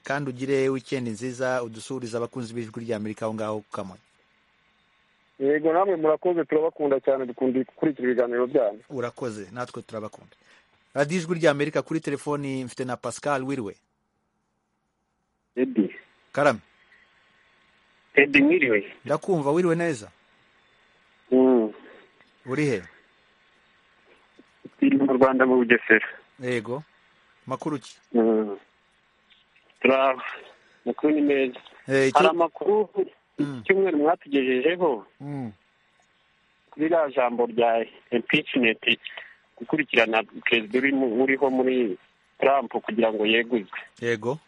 kandi ugire wikendi nziza udusuhuriza abakunzi b'ijwi rya amerika aho ngaho ku kamonyi yego namwe murakoze turabakunda cyane dukunda gukurikira ibiganiro byanyu urakoze natwe turabakunda radiyo ijwi rya amerika kuri telefoni mfite na pascal wiriwe edi karame edi mwiriwe ndakumva wiriwe neza uri he turi mu rwanda mu bugesera yego makuru ki turaba amakuru ni meza hari amakuru icyumweru mwatugejejeho kuri rya jambo rya impicineti gukurikirana perezida uriho muri trump kugira ngo yeguzwe yego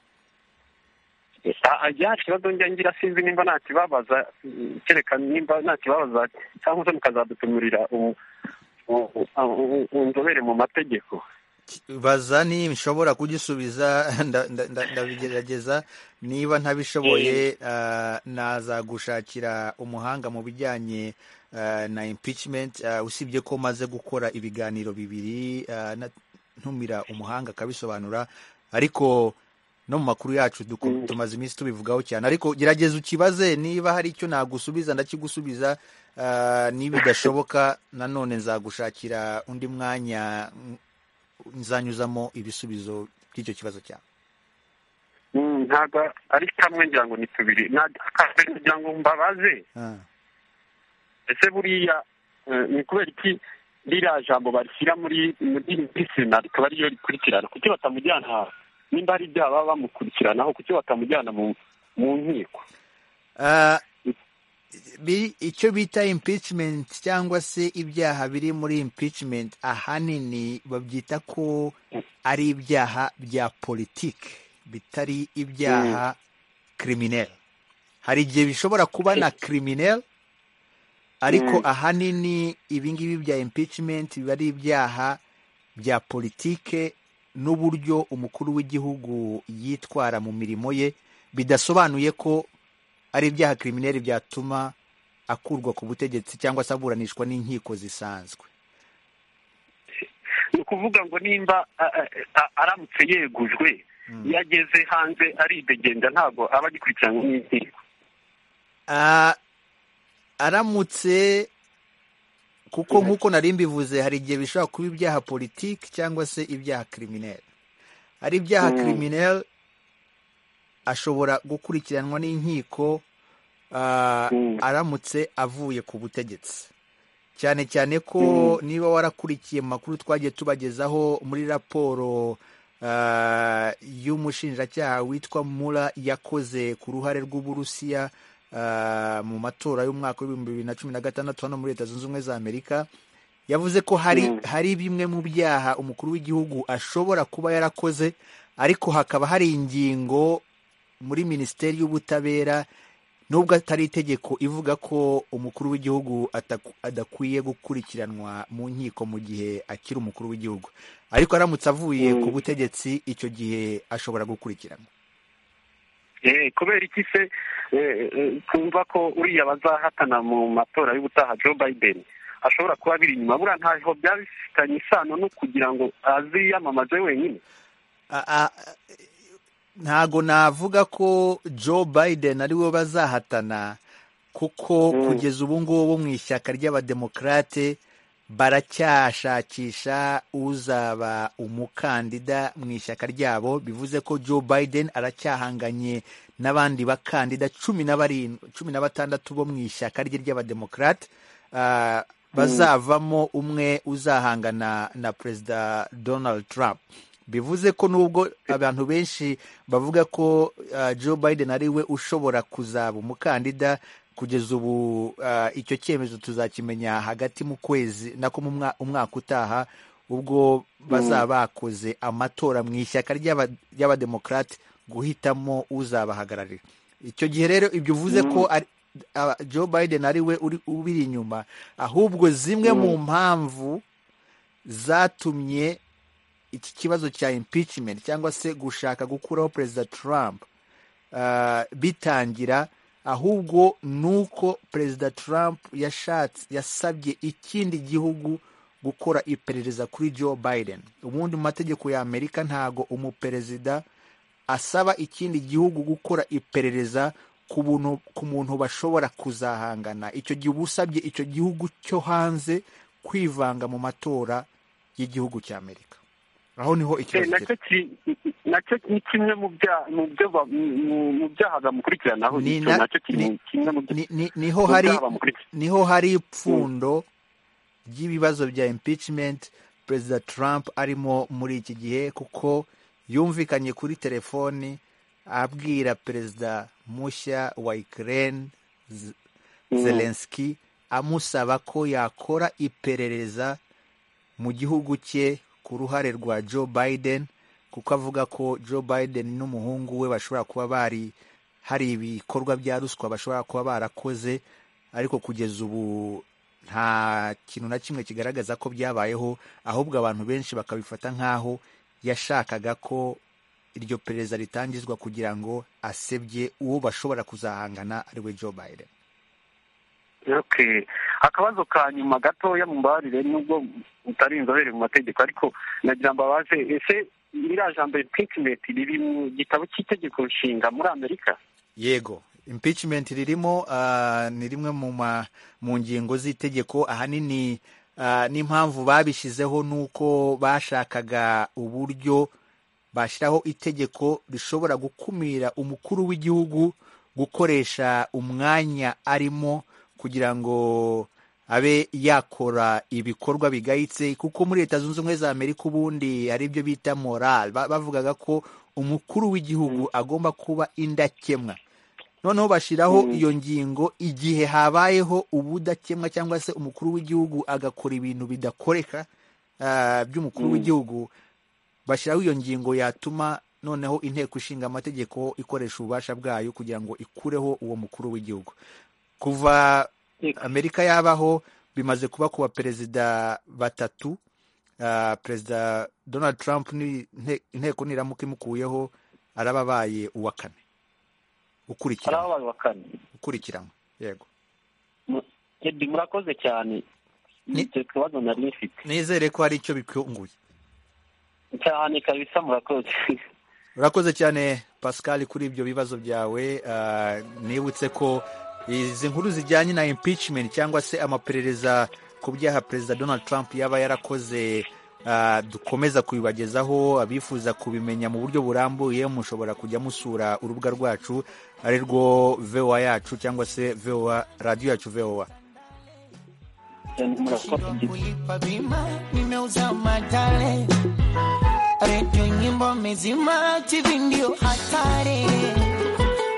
ajya kibazo njya ngira sinzi nimba ntakibabaza kereka nimba ntakibabaza cyangwa se mukazadutumurira inzobere mu mategeko baza ni nshobora kugisubiza ndabigerageza niba ntabishoboye nazagushakira umuhanga mu bijyanye na impeachment usibye ko maze gukora ibiganiro bibiri ntumira umuhanga akabisobanura ariko no mu makuru yacu tumaze iminsi tubivugaho cyane ariko gerageza ukibaze niba hari icyo nagusubiza ndakigusubiza niba bidashoboka nanone nzagushakira undi mwanya nzanyuzamo ibisubizo by'icyo kibazo cyawe ntabwo ari kamwe ngira ngo ni tubiri ngira ngo mbabaze ese buriya ni kubera iki ririya jambo barishyira muri sena rikaba ariyo rikurikirana kuki batamujyana hasi nimba hari ibyaha baba bamukurikiranaho kuki batamujyana mu nkiko icyo bita impeachment cyangwa se ibyaha biri muri impeachment ahanini babyita ko ari ibyaha bya politiki bitari ibyaha kirimineri hari igihe bishobora kuba na kirimineri ariko ahanini ibingibi bya impeachment biba ari ibyaha bya politiki n'uburyo umukuru w'igihugu yitwara mu mirimo ye bidasobanuye ko ari ibyaha kirimineri byatuma akurwa ku butegetsi cyangwa se aburanishwa n'inkiko zisanzwe ni ukuvuga ngo nimba aramutse yegujwe yageze hanze aridegenda ntabwo aba agikurikiranwa n'inkiko aramutse kuko nk'uko nari mbivuze hari igihe bishobora kuba ibyaha politiki cyangwa se ibyaha kirimineri hari ibyaha kirimineri ashobora gukurikiranwa n'inkiko aramutse avuye ku butegetsi cyane cyane ko niba warakurikiye mu makuru twagiye tubagezaho muri raporo y'umushinjacyaha witwa mura yakoze ku ruhare rw'uburusiya mu matora y'umwaka w'ibihumbi bibiri na cumi na gatandatu hano muri leta zunze ubumwe za amerika yavuze ko hari hari bimwe mu byaha umukuru w'igihugu ashobora kuba yarakoze ariko hakaba hari ingingo muri minisiteri y'ubutabera nubwo atari itegeko ivuga ko umukuru w'igihugu adakwiye gukurikiranwa mu nkiko mu gihe akiri umukuru w'igihugu ariko aramutse avuye ku butegetsi icyo gihe ashobora gukurikiranwa kubera iki se twumva ko uriya bazahatana mu matora y'ubutaha joe biden ashobora kuba biri inyuma buriya ntaho byaba bifitanye isano no kugira ngo aziyamamaze wenyine ntago navuga ko joe biden ariwe bazahatana kuko kugeza ubu ngubu mu ishyaka ry'abademokarate baracyashakisha uzaba umukandida mu ishyaka ryabo bivuze ko joe biden aracyahanganye n'abandi bakandida cumi na barindwi cumi na batandatu bo mu ishyaka rye ry'abademokarate bazavamo umwe uzahangana na perezida donald trump bivuze ko nubwo abantu benshi bavuga ko joe biden ari we ushobora kuzaba umukandida kugeza ubu icyo cyemezo tuzakimenya hagati mu kwezi nako umwaka utaha ubwo bazaba bakoze amatora mu ishyaka ry'abademokarate guhitamo uzabahagararira icyo gihe rero ibyo uvuze ko joe biden ari we ubiri inyuma ahubwo zimwe mu mpamvu zatumye iki kibazo cya impeachment cyangwa se gushaka gukuraho perezida Trump bitangira ahubwo ni uko perezida Trump yashatse yasabye ikindi gihugu gukora iperereza kuri Joe Biden ubundi mu mategeko ya Amerika ntago umuperezida asaba ikindi gihugu gukora iperereza ku muntu bashobora kuzahangana icyo gihe uba usabye icyo gihugu cyo hanze kwivanga mu matora y'igihugu cya Amerika aho niho ikibazo kiri nacyo ni kimwe mu byaha bamukurikiranaho niho hari ipfundo ry'ibibazo bya impeachment perezida Trump arimo muri iki gihe kuko yumvikanye kuri telefoni abwira perezida mushya wa ikirere zelenski amusaba ko yakora iperereza mu gihugu cye ku ruhare rwa joe biden kuko avuga ko joe biden n'umuhungu we bashobora kuba bari hari ibikorwa bya ruswa bashobora kuba barakoze ariko kugeza ubu nta kintu na kimwe kigaragaza ko byabayeho ahubwo abantu benshi bakabifata nk'aho yashakaga ko iryo perereza ritangizwa kugira ngo asebye uwo bashobora kuzahangana ariwe joe biden akabazo ka nyuma gatoya mumbabarire nubwo utari inzobere mu mategeko ariko nagira ngo abaze ese iriya jambo impeachment riri mu gitabo cy'itegeko nshinga muri amerika yego impeachment ririmo ni rimwe mu ngingo z'itegeko ahanini n'impamvu babishyizeho nuko bashakaga uburyo bashyiraho itegeko rishobora gukumira umukuru w'igihugu gukoresha umwanya arimo kugira ngo abe yakora ibikorwa bigayitse kuko muri leta zunze ubumwe za amerika ubundi hari ibyo bita morale bavugaga ko umukuru w'igihugu agomba kuba indakemwa noneho bashyiraho iyo ngingo igihe habayeho ubudakemwa cyangwa se umukuru w'igihugu agakora ibintu bidakoreka by'umukuru w'igihugu bashyiraho iyo ngingo yatuma noneho inteko ishinga amategeko ikoresha ububasha bwayo kugira ngo ikureho uwo mukuru w'igihugu kuva amerika yabaho bimaze kuba ku baperezida batatu perezida donald trump inteko niramuka imukuyeho arababaye uwa kane ukurikiranwa yego murakoze cyane nizere ko hari icyo bikunguye cyane kabisa murakoze urakoze cyane pascal kuri ibyo bibazo byawe nibutse ko izi nkuru zijyanye na impeachment cyangwa se amaperereza ku byaha perezida donald trump yaba yarakoze dukomeza kubibagezaho abifuza kubimenya mu buryo burambuye mushobora kujya musura urubuga rwacu ari rwo vowa yacu cyangwa se vowa radiyo yacu vowa kulipa bima nimeuza matale redio nyimbo mezima tv ndio hatare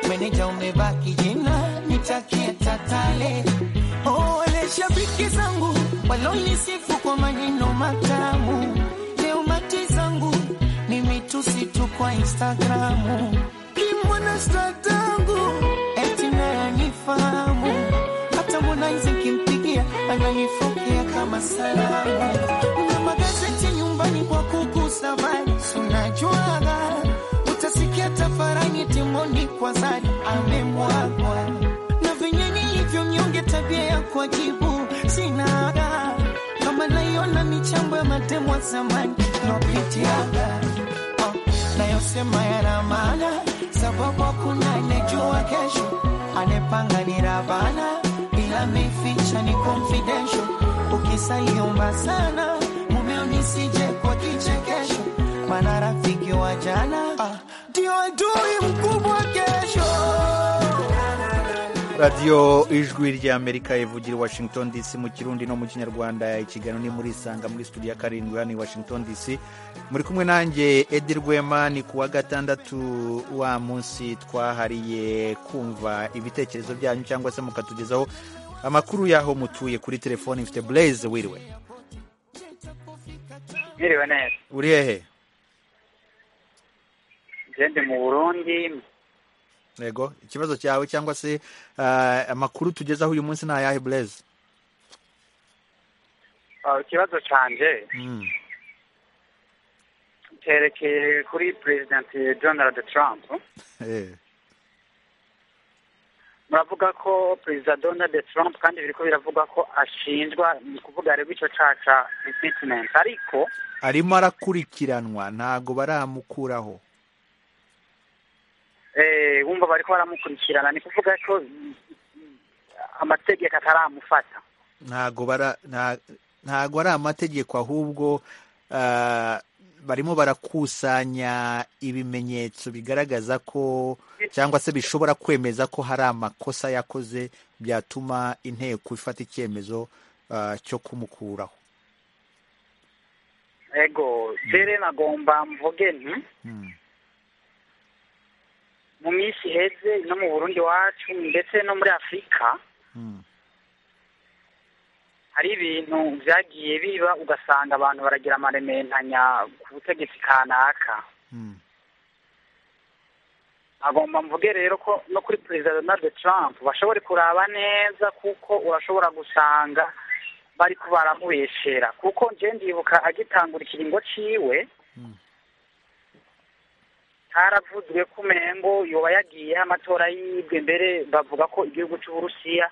meneja umebaki jina nitakia tatale wale oh, shabiki zangu walonisifu kwa maneno matamu leo mati zangu ni mitusi tu kwa instagramu limwana statangu etinayanifahamu hata mwanaizi nkimpigia ananifokea kama salamu na magazeti nyumbani kwa kukusa bali sunajuaga utasikia tafarani timoni kwa zari amemwagwa na venye nilivyo mnyonge tabia ya kuajibu sinaga kama naiona michambo ya matemwa zamani nopitiaga oh, nayosema yana maana sababu hakuna anejua kesho anepanga ni ravana bila mificha ni confidential ukisaliumba sana mumeo nisije kwa kichekesho mana rafiki wa jana ndio ah, adui mkubwa kesho radiyo ijwi rya amerika ivugira i washington dc mu kirundi no mu kinyarwanda ikiganiro ni muri isanga muri studio ya karindwi hano i washington dc muri kumwe nanjye edi rwema ni ku wa gatandatu wa munsi twahariye kumva ibitekerezo byanyu cyangwa se mukatugezaho amakuru y'aho mutuye kuri telefoni mfite blaise wiriwe mwiriwe neza uri hehe ngende mu burundi yego ikibazo cyawe cyangwa se amakuru tugezaho uyu munsi ni ayahe bureze ikibazo cyanjye cyerekeye kuri perezidenti donald trump muravuga ko perezida donald trump kandi biri ko biravuga ko ashinjwa ni kuvuga rero icyo caca impeachment ariko arimo arakurikiranwa ntago baramukuraho wumva bari ko baramukurikirana ni kuvuga ko amategeko ataramufata ntago bara ntago ari amategeko ahubwo barimo barakusanya ibimenyetso bigaragaza ko cyangwa se bishobora kwemeza ko hari amakosa yakoze byatuma inteko ifata icyemezo cyo kumukuraho yego dore nagomba mvuge ni mu minsi iheze no mu burundi wacu ndetse no muri afurika hari ibintu byagiye biba ugasanga abantu baragira amarementanya ku butegetsi kanaka agomba mvuge rero ko no kuri perezida donald trump bashobore kuraba neza kuko urashobora gusanga bari baramubeshera kuko njye ndibuka agitangura ikiringo ciwe haravuzwe ko umengo yoba yagiyeho amatora yibwe mbere bavuga ko igihugu cy'uburusiya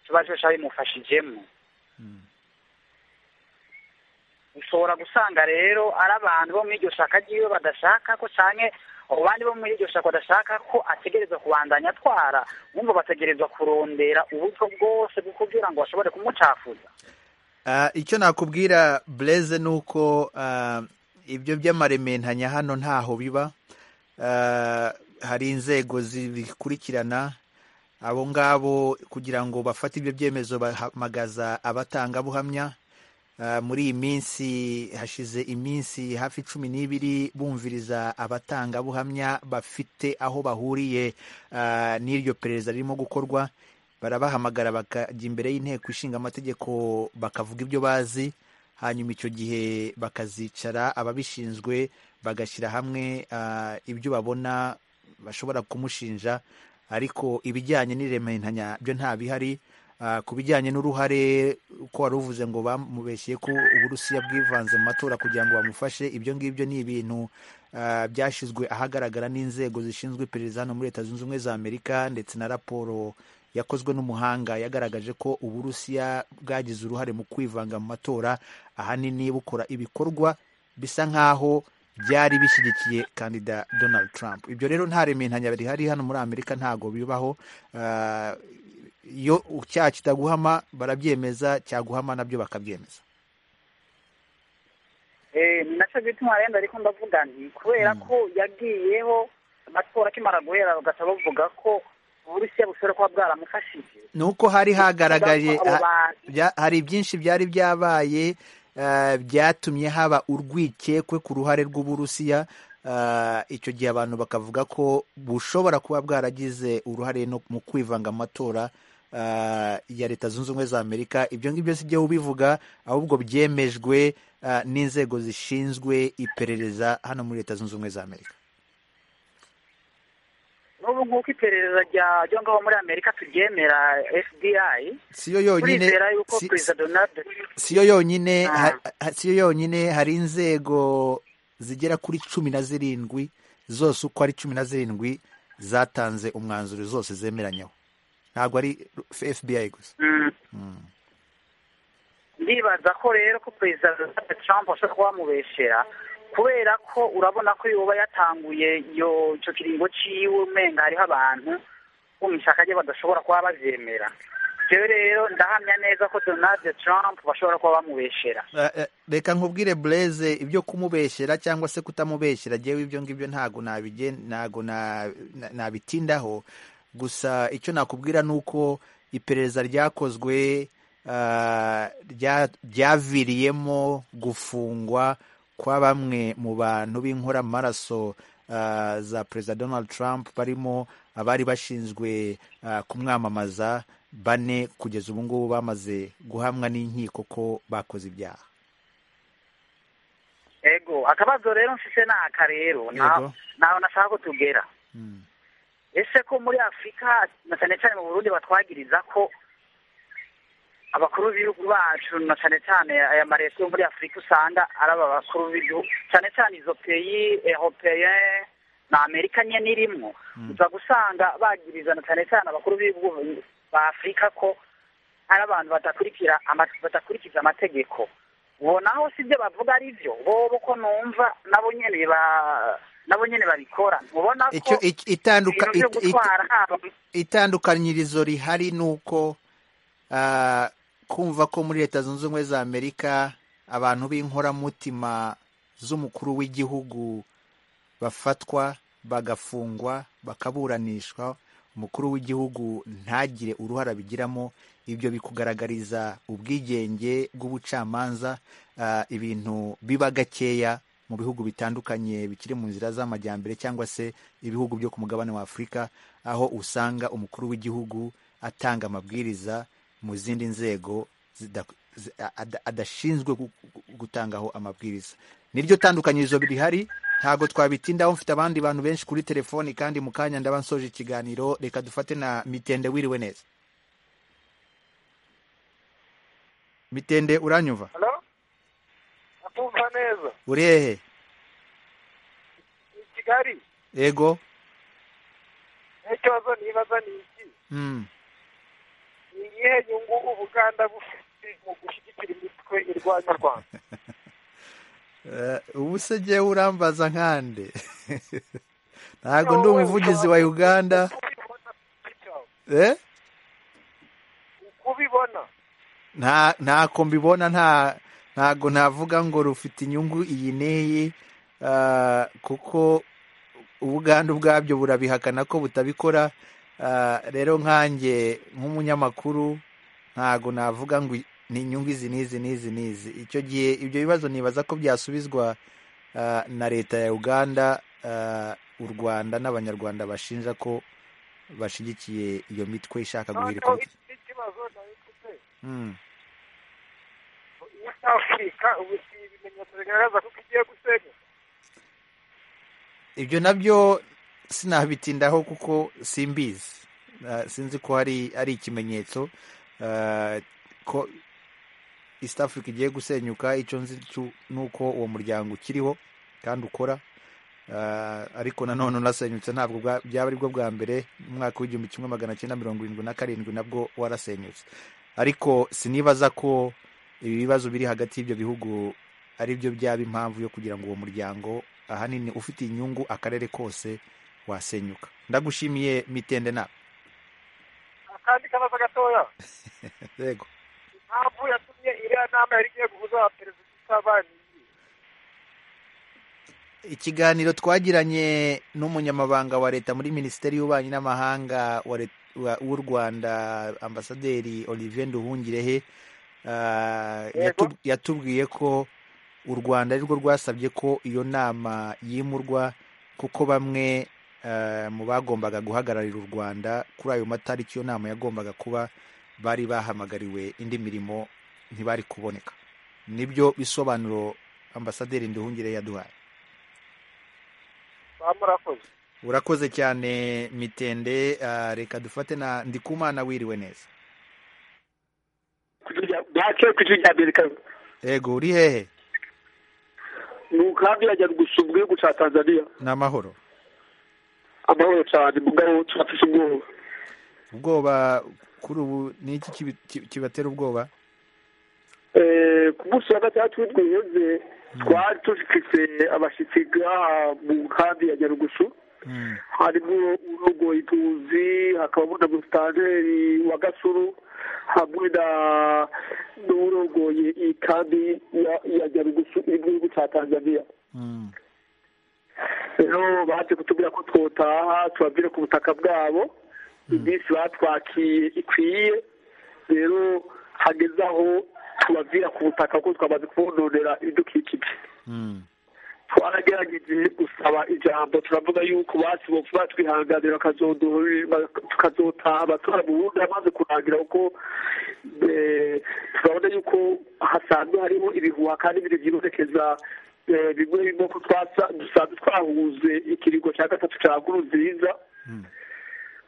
kiba cyose bimufashijemo ushobora gusanga rero ari abantu bo muri iryo shaka ry'iwe badashaka ko cyane abandi bo muri iryo shaka badashaka ko ategerezwa kubandanya atwara bumva bategerezwa kurondera uburyo bwose bwo kugira ngo bashobore kumucafuza icyo nakubwira bureze ni uko ibyo by'amarementanya hano ntaho biba hari inzego zibikurikirana abo ngabo kugira ngo bafate ibyo byemezo bahamagaza abatangabuhamya muri iyi minsi hashize iminsi hafi cumi n'ibiri bumviriza abatangabuhamya bafite aho bahuriye n'iryo perereza ririmo gukorwa barabahamagara bakajya imbere y'inteko ishinga amategeko bakavuga ibyo bazi hanyuma icyo gihe bakazicara ababishinzwe bagashyira hamwe ibyo babona bashobora kumushinja ariko ibijyanye n'irementanya byo nta bihari ku bijyanye n'uruhare ko wari uvuze ngo bamubeshye ko uburusiya bwivanze mu matora kugira ngo bamufashe ibyo ngibyo ni ibintu byashyizwe ahagaragara n'inzego zishinzwe iperereza hano muri leta zunze ubumwe za amerika ndetse na raporo yakozwe n'umuhanga yagaragaje ko uburusiya bwagize uruhare mu kwivanga mu matora ahanini bukora ibikorwa bisa nk'aho byari bishyigikiye kandida donald trump ibyo rero nta rementanya bihari hano muri amerika ntabwo bibaho iyo icyaha kitaguhama barabyemeza cyaguhama nabyo bakabyemeza ni nacyo gituma rero ariko ndavuga nti kubera ko yagiyeho amatora akimara guhera bagahita bavuga ko uburusiya bushobora kuba bwaramufashije ni uko hari hagaragaje hari byinshi byari byabaye byatumye haba urwikekwe ku ruhare rw'uburusiya icyo gihe abantu bakavuga ko bushobora kuba bwaragize uruhare no mu kwivanga amatora ya leta zunze ubumwe za amerika ibyo ngibyo si byo ubivuga ahubwo byemejwe n'inzego zishinzwe iperereza hano muri leta zunze ubumwe za amerika n'ubu ngubu iperereza rya ngaho muri amerika turyemera fbi siyo yonyine yuko perezida donald siyo yonyine siyo yonyine hari inzego zigera kuri cumi na zirindwi zose uko ari cumi na zirindwi zatanze umwanzuro zose zemeranyaho ntabwo ari fbi gusa ndibaza ko rero ko perezida trump ashobora kuba wamubeshera kubera ko urabona ko yoba yatanguye icyo kiringo cyiwe umenga hariho abantu bo mu ishyaka rye badashobora kuba babyemera rero rero ndahamya neza ko donald trump bashobora kuba bamubeshera reka nkubwire bureze ibyo kumubeshera cyangwa se kutamubeshera ngewe ibyo ngibyo ntabwo ntabwo nabitindaho gusa icyo nakubwira ni uko iperereza ryakozwe ryaviriyemo gufungwa kwa bamwe mu bantu b'inkoramaraso za perezida donald trump barimo abari bashinzwe kumwamamaza bane kugeza ubu ngubu bamaze guhamwa n'inkiko ko bakoze ibyaha ego akabazo rero mfise ni aka rero ntaho nashaka ko tugera ese ko muri afurika na cyane cyane mu burundi batwagiriza ko abakuru b'ibihugu bacu na cyane cyane aya mareto yo muri afurika usanga ari aba bakuru b'ibihugu cyane cyane izo peyi eropeyen na amerika nyine irimo uza gusanga bagiriza na cyane cyane abakuru b'ibihugu ba afurika ko ari abantu badakurikiza amategeko naho si ibyo bavuga ari byo bobo ko numva nabo nyine nabo nyine babikora mubona ko ibintu byo gutwara itandukanyirizo rihari ni uko kumva ko muri leta zunze ubumwe za amerika abantu b'inkoramutima z'umukuru w'igihugu bafatwa bagafungwa bakaburanishwa umukuru w'igihugu ntagire uruhare abigiramo ibyo bikugaragariza ubwigenge bw'ubucamanza ibintu biba gakeya mu bihugu bitandukanye bikiri mu nzira z'amajyambere cyangwa se ibihugu byo ku mugabane wa afurika aho usanga umukuru w'igihugu atanga amabwiriza mu zindi nzego adashinzwe gutangaho amabwiriza niryo tandukanyirizo rihari ntabwo twabitindaho mfite abandi bantu benshi kuri telefoni kandi mu kanya ndaba nsoje ikiganiro reka dufate na mitende wiriwe neza mitende uranyumva atumva neza uri hehe i kigali yego n'ikibazo nibaza ni iki ni iyihe nyungu ubuganda bufite mu gushyigikira imitwe irwanya rwanda ubu se ngewe urambaza nkande ntabwo ndi umuvugizi wa uganda kubibona ntako mbibona ntabwo navuga ngo rufite inyungu iyi n'iyi kuko ubuganda ubwabyo burabihakana ko butabikora rero nkanjye nk'umunyamakuru ntabwo navuga ngo ni inyungu izi n'izi n'izi n'izi icyo gihe ibyo bibazo nibaza ko byasubizwa na leta ya uganda u rwanda n'abanyarwanda bashinja ko bashyigikiye iyo mitwe ishaka guhirika afurika ubu si ibimenyetso bigaragaza ko igiye gusenya ibyo nabyo sinabitindaho kuko simbizi sinzi ko ari ikimenyetso ko East Africa igiye gusenyuka icyo nzi ni uko uwo muryango ukiriho kandi ukora ariko nanone unasenyutse ntabwo byaba aribwo bwa mbere umwaka w'igihumbi kimwe magana cyenda mirongo irindwi na karindwi nabwo warasenyutse ariko sinibaza ko ibi bibazo biri hagati y'ibyo bihugu ari byo byaba impamvu yo kugira ngo uwo muryango ahanini ufite inyungu akarere kose wasenyuka ndagushimiye mitende nawe kandi kanoza gatoya yego impamvu yatumye iriya nama yari igiye guhuza abaperezida isaba ni iyi ikiganiro twagiranye n'umunyamabanga wa leta muri minisiteri y'ububanyi n'amahanga wa Let- wa- w'u rwanda ambasaderi olivier nduhungirehe ah, yatub- yatubwiye ko u rwanda ari rwo rwasabye ko iyo nama yimurwa kuko bamwe ah, mu bagombaga guhagararira u rwanda kuri ayo matariki iyo nama yagombaga kuba bari bahamagariwe indi mirimo ntibari kuboneka nibyo bisobanuro ambasaderi nduhungirehe yaduhaye bamurakoze urakoze cyane mitende ah, reka dufate na ndikumana wiriwe neza ntacyo ku ijwi rya amerika yego uri hehe ni umugambi yajya gusura igihugu cya tanzania ni amahoro amahoro cyane mugabo turafite ubwoba ubwoba kuri ubu ni iki kibi- ki- kibatera ubwoba Eh, ku munsi wa gatandatu w'intwiheze twari dufite abashyitsi ngaha mu nkambi ya nyarugusu harimo urogoye ipuzi hakabamo na musitaneri wa gasuru hamwe na n'urogoye iyi kambi ya- ya nyarugusu iri mu gihugu cya tanzania rero baje kutubwira ko twotaha tubabwire ku butaka bwabo iminsi batwakiye ikwiye rero hageze aho tubabwira ku butaka ko twamaze kubononera ibidukikije twaragerageze gusaba ijambo turavuga yuko basi bopfa batwihanganira bakazoduha- tukazotaha abatora mu bundi amaze kurangira kuko eh, turabona yuko hasanzwe harimo ibihuha kandi biri byibonekeza eh, bimwe bimwe ko twasa- dusanzwe twahuze ikiringo cya gatatu cya nkuru nziza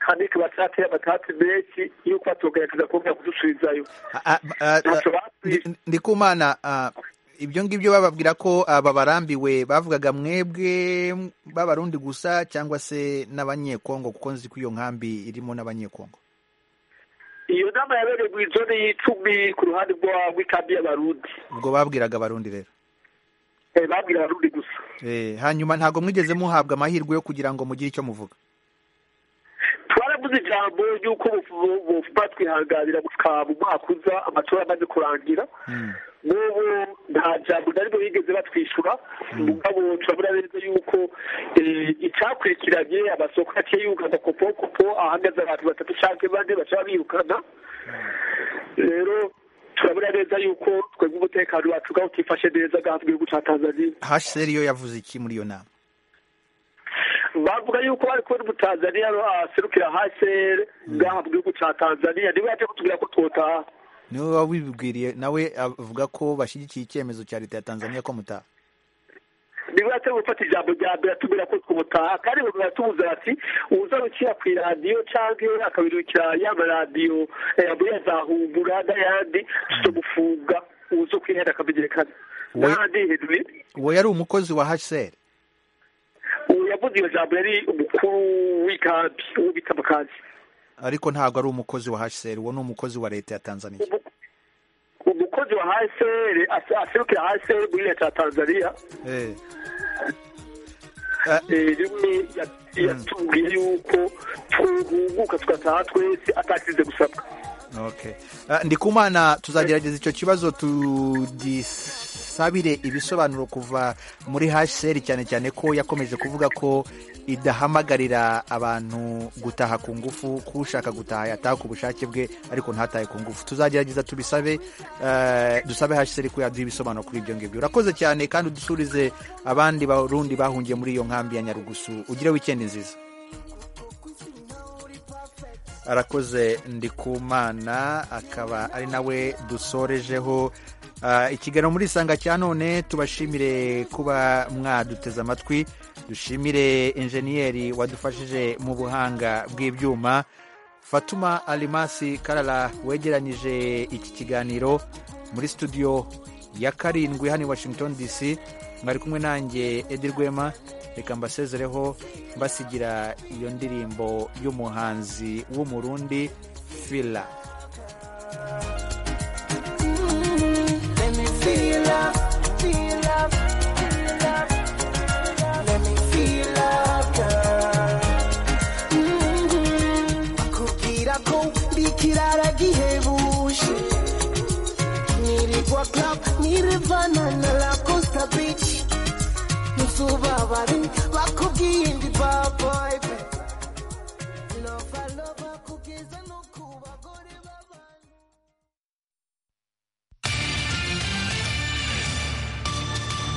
kandi kikaba cyateye amatati menshi yuko batugaragaza kuba kudusubizayo Ah, ah, ah, ndi- ndikumana ah, ibyo ngibyo bababwira ko aba barambiwe bavugaga mwebwe b'abarundi gusa cyangwa se n'abanyekongo kuko nzi ko iyo nkambi irimo n'abanyekongo iyo nama yabereye mu izone y'icumi ku ruhande rwa- rw'ikambi y'abarundi ubwo babwiraga abarundi rero Eh, babwira abarundi gusa Eh, hanyuma ntabwo mwigeze muhabwa amahirwe yo kugira ngo mugire icyo muvuga twaravuze ijambo ry'uko bufu- bufu- batwihanganira bukaba mu mwaka uza amatora amaze kurangira n'ubu nta jambo na rimwe bigeze batwishyura mugabo turabona neza yuko eh, icyakurikiranye amasoko yaciye yugana kopokopo ahagaze abantu batatu cyangwa bane baca birukana rero turabona neza yuko twebwe umutekano wacu ubwawo utifashe neza ngaha mu gihugu cya tanzania hcr yo yavuze iki muri iyo nama bavuga yuko bari kubona umutanzaniya aserukira hcr ngaha mu gihugu cya tanzania niwe yaje kutubwira ko twotaha niwe wabibwiriye nawe avuga ko bashyigikiye icyemezo cya leta ya tanzania ko mutaha niba atari gufata ijambo rya mbere atubwira ko twumutaha kandi bamwe baratubuza bati uzarukira ku iradiyo cyangwa iyo akabirukira y'amaradiyo muri ya za humbura n'ayandi tutamufunga uza kwihera akamenyekana Wowe- n'ahandi henry uwo yari umukozi wa hcr ubu yavuze iyo jambo yari umukuru w'ikambi uwo bita mukazi ariko ntabwo ari umukozi wa hcr uwo ni umukozi wa leta ya tanzania umukozi wa hcr as- aserukira hcr muri leta ya tanzania Eh. Eh, rimwe ya- yatubwiye yuko twuhunguka tugataha twese atasize gusabwa Okay. Ah, ndikumana tuzagerageza icyo kibazo tugisabire ibisobanuro kuva muri hcr cyane cyane ko yakomeje kuvuga ko idahamagarira abantu gutaha ku ngufu ko ushaka gutaha yataha ku bushake bwe ariko ntatahe ku ngufu tuzagerageza tubisabe eh, dusabe hcr ko yaduha ibisobanuro kuri ibyo ngibyo urakoze cyane kandi udusurize abandi barundi bahungiye muri iyo nkambi ya nyarugusu ugire wikendi nziza arakoze ndikumana akaba ari nawe dusorejeho Ah, ikiganiro muri isanga cya none tubashimire kuba mwaduteze amatwi dushimire enjeniyeri wadufashije mu buhanga bw'ibyuma fatuma alimasi karara wegeranyije iki kiganiro muri studio ya karindwi hano i washington dc mwari kumwe nanjye edi rwema reka mbasezereho mbasigira iyo ndirimbo y'umuhanzi w'umurundi fila Let me feel love, feel love, feel love. Let me feel love, girl. Mhm. Bakubwira ko ndi urivana na rakosita bici ntuzubabare bakubwiye indi baboyi pe lova lova kubwiza no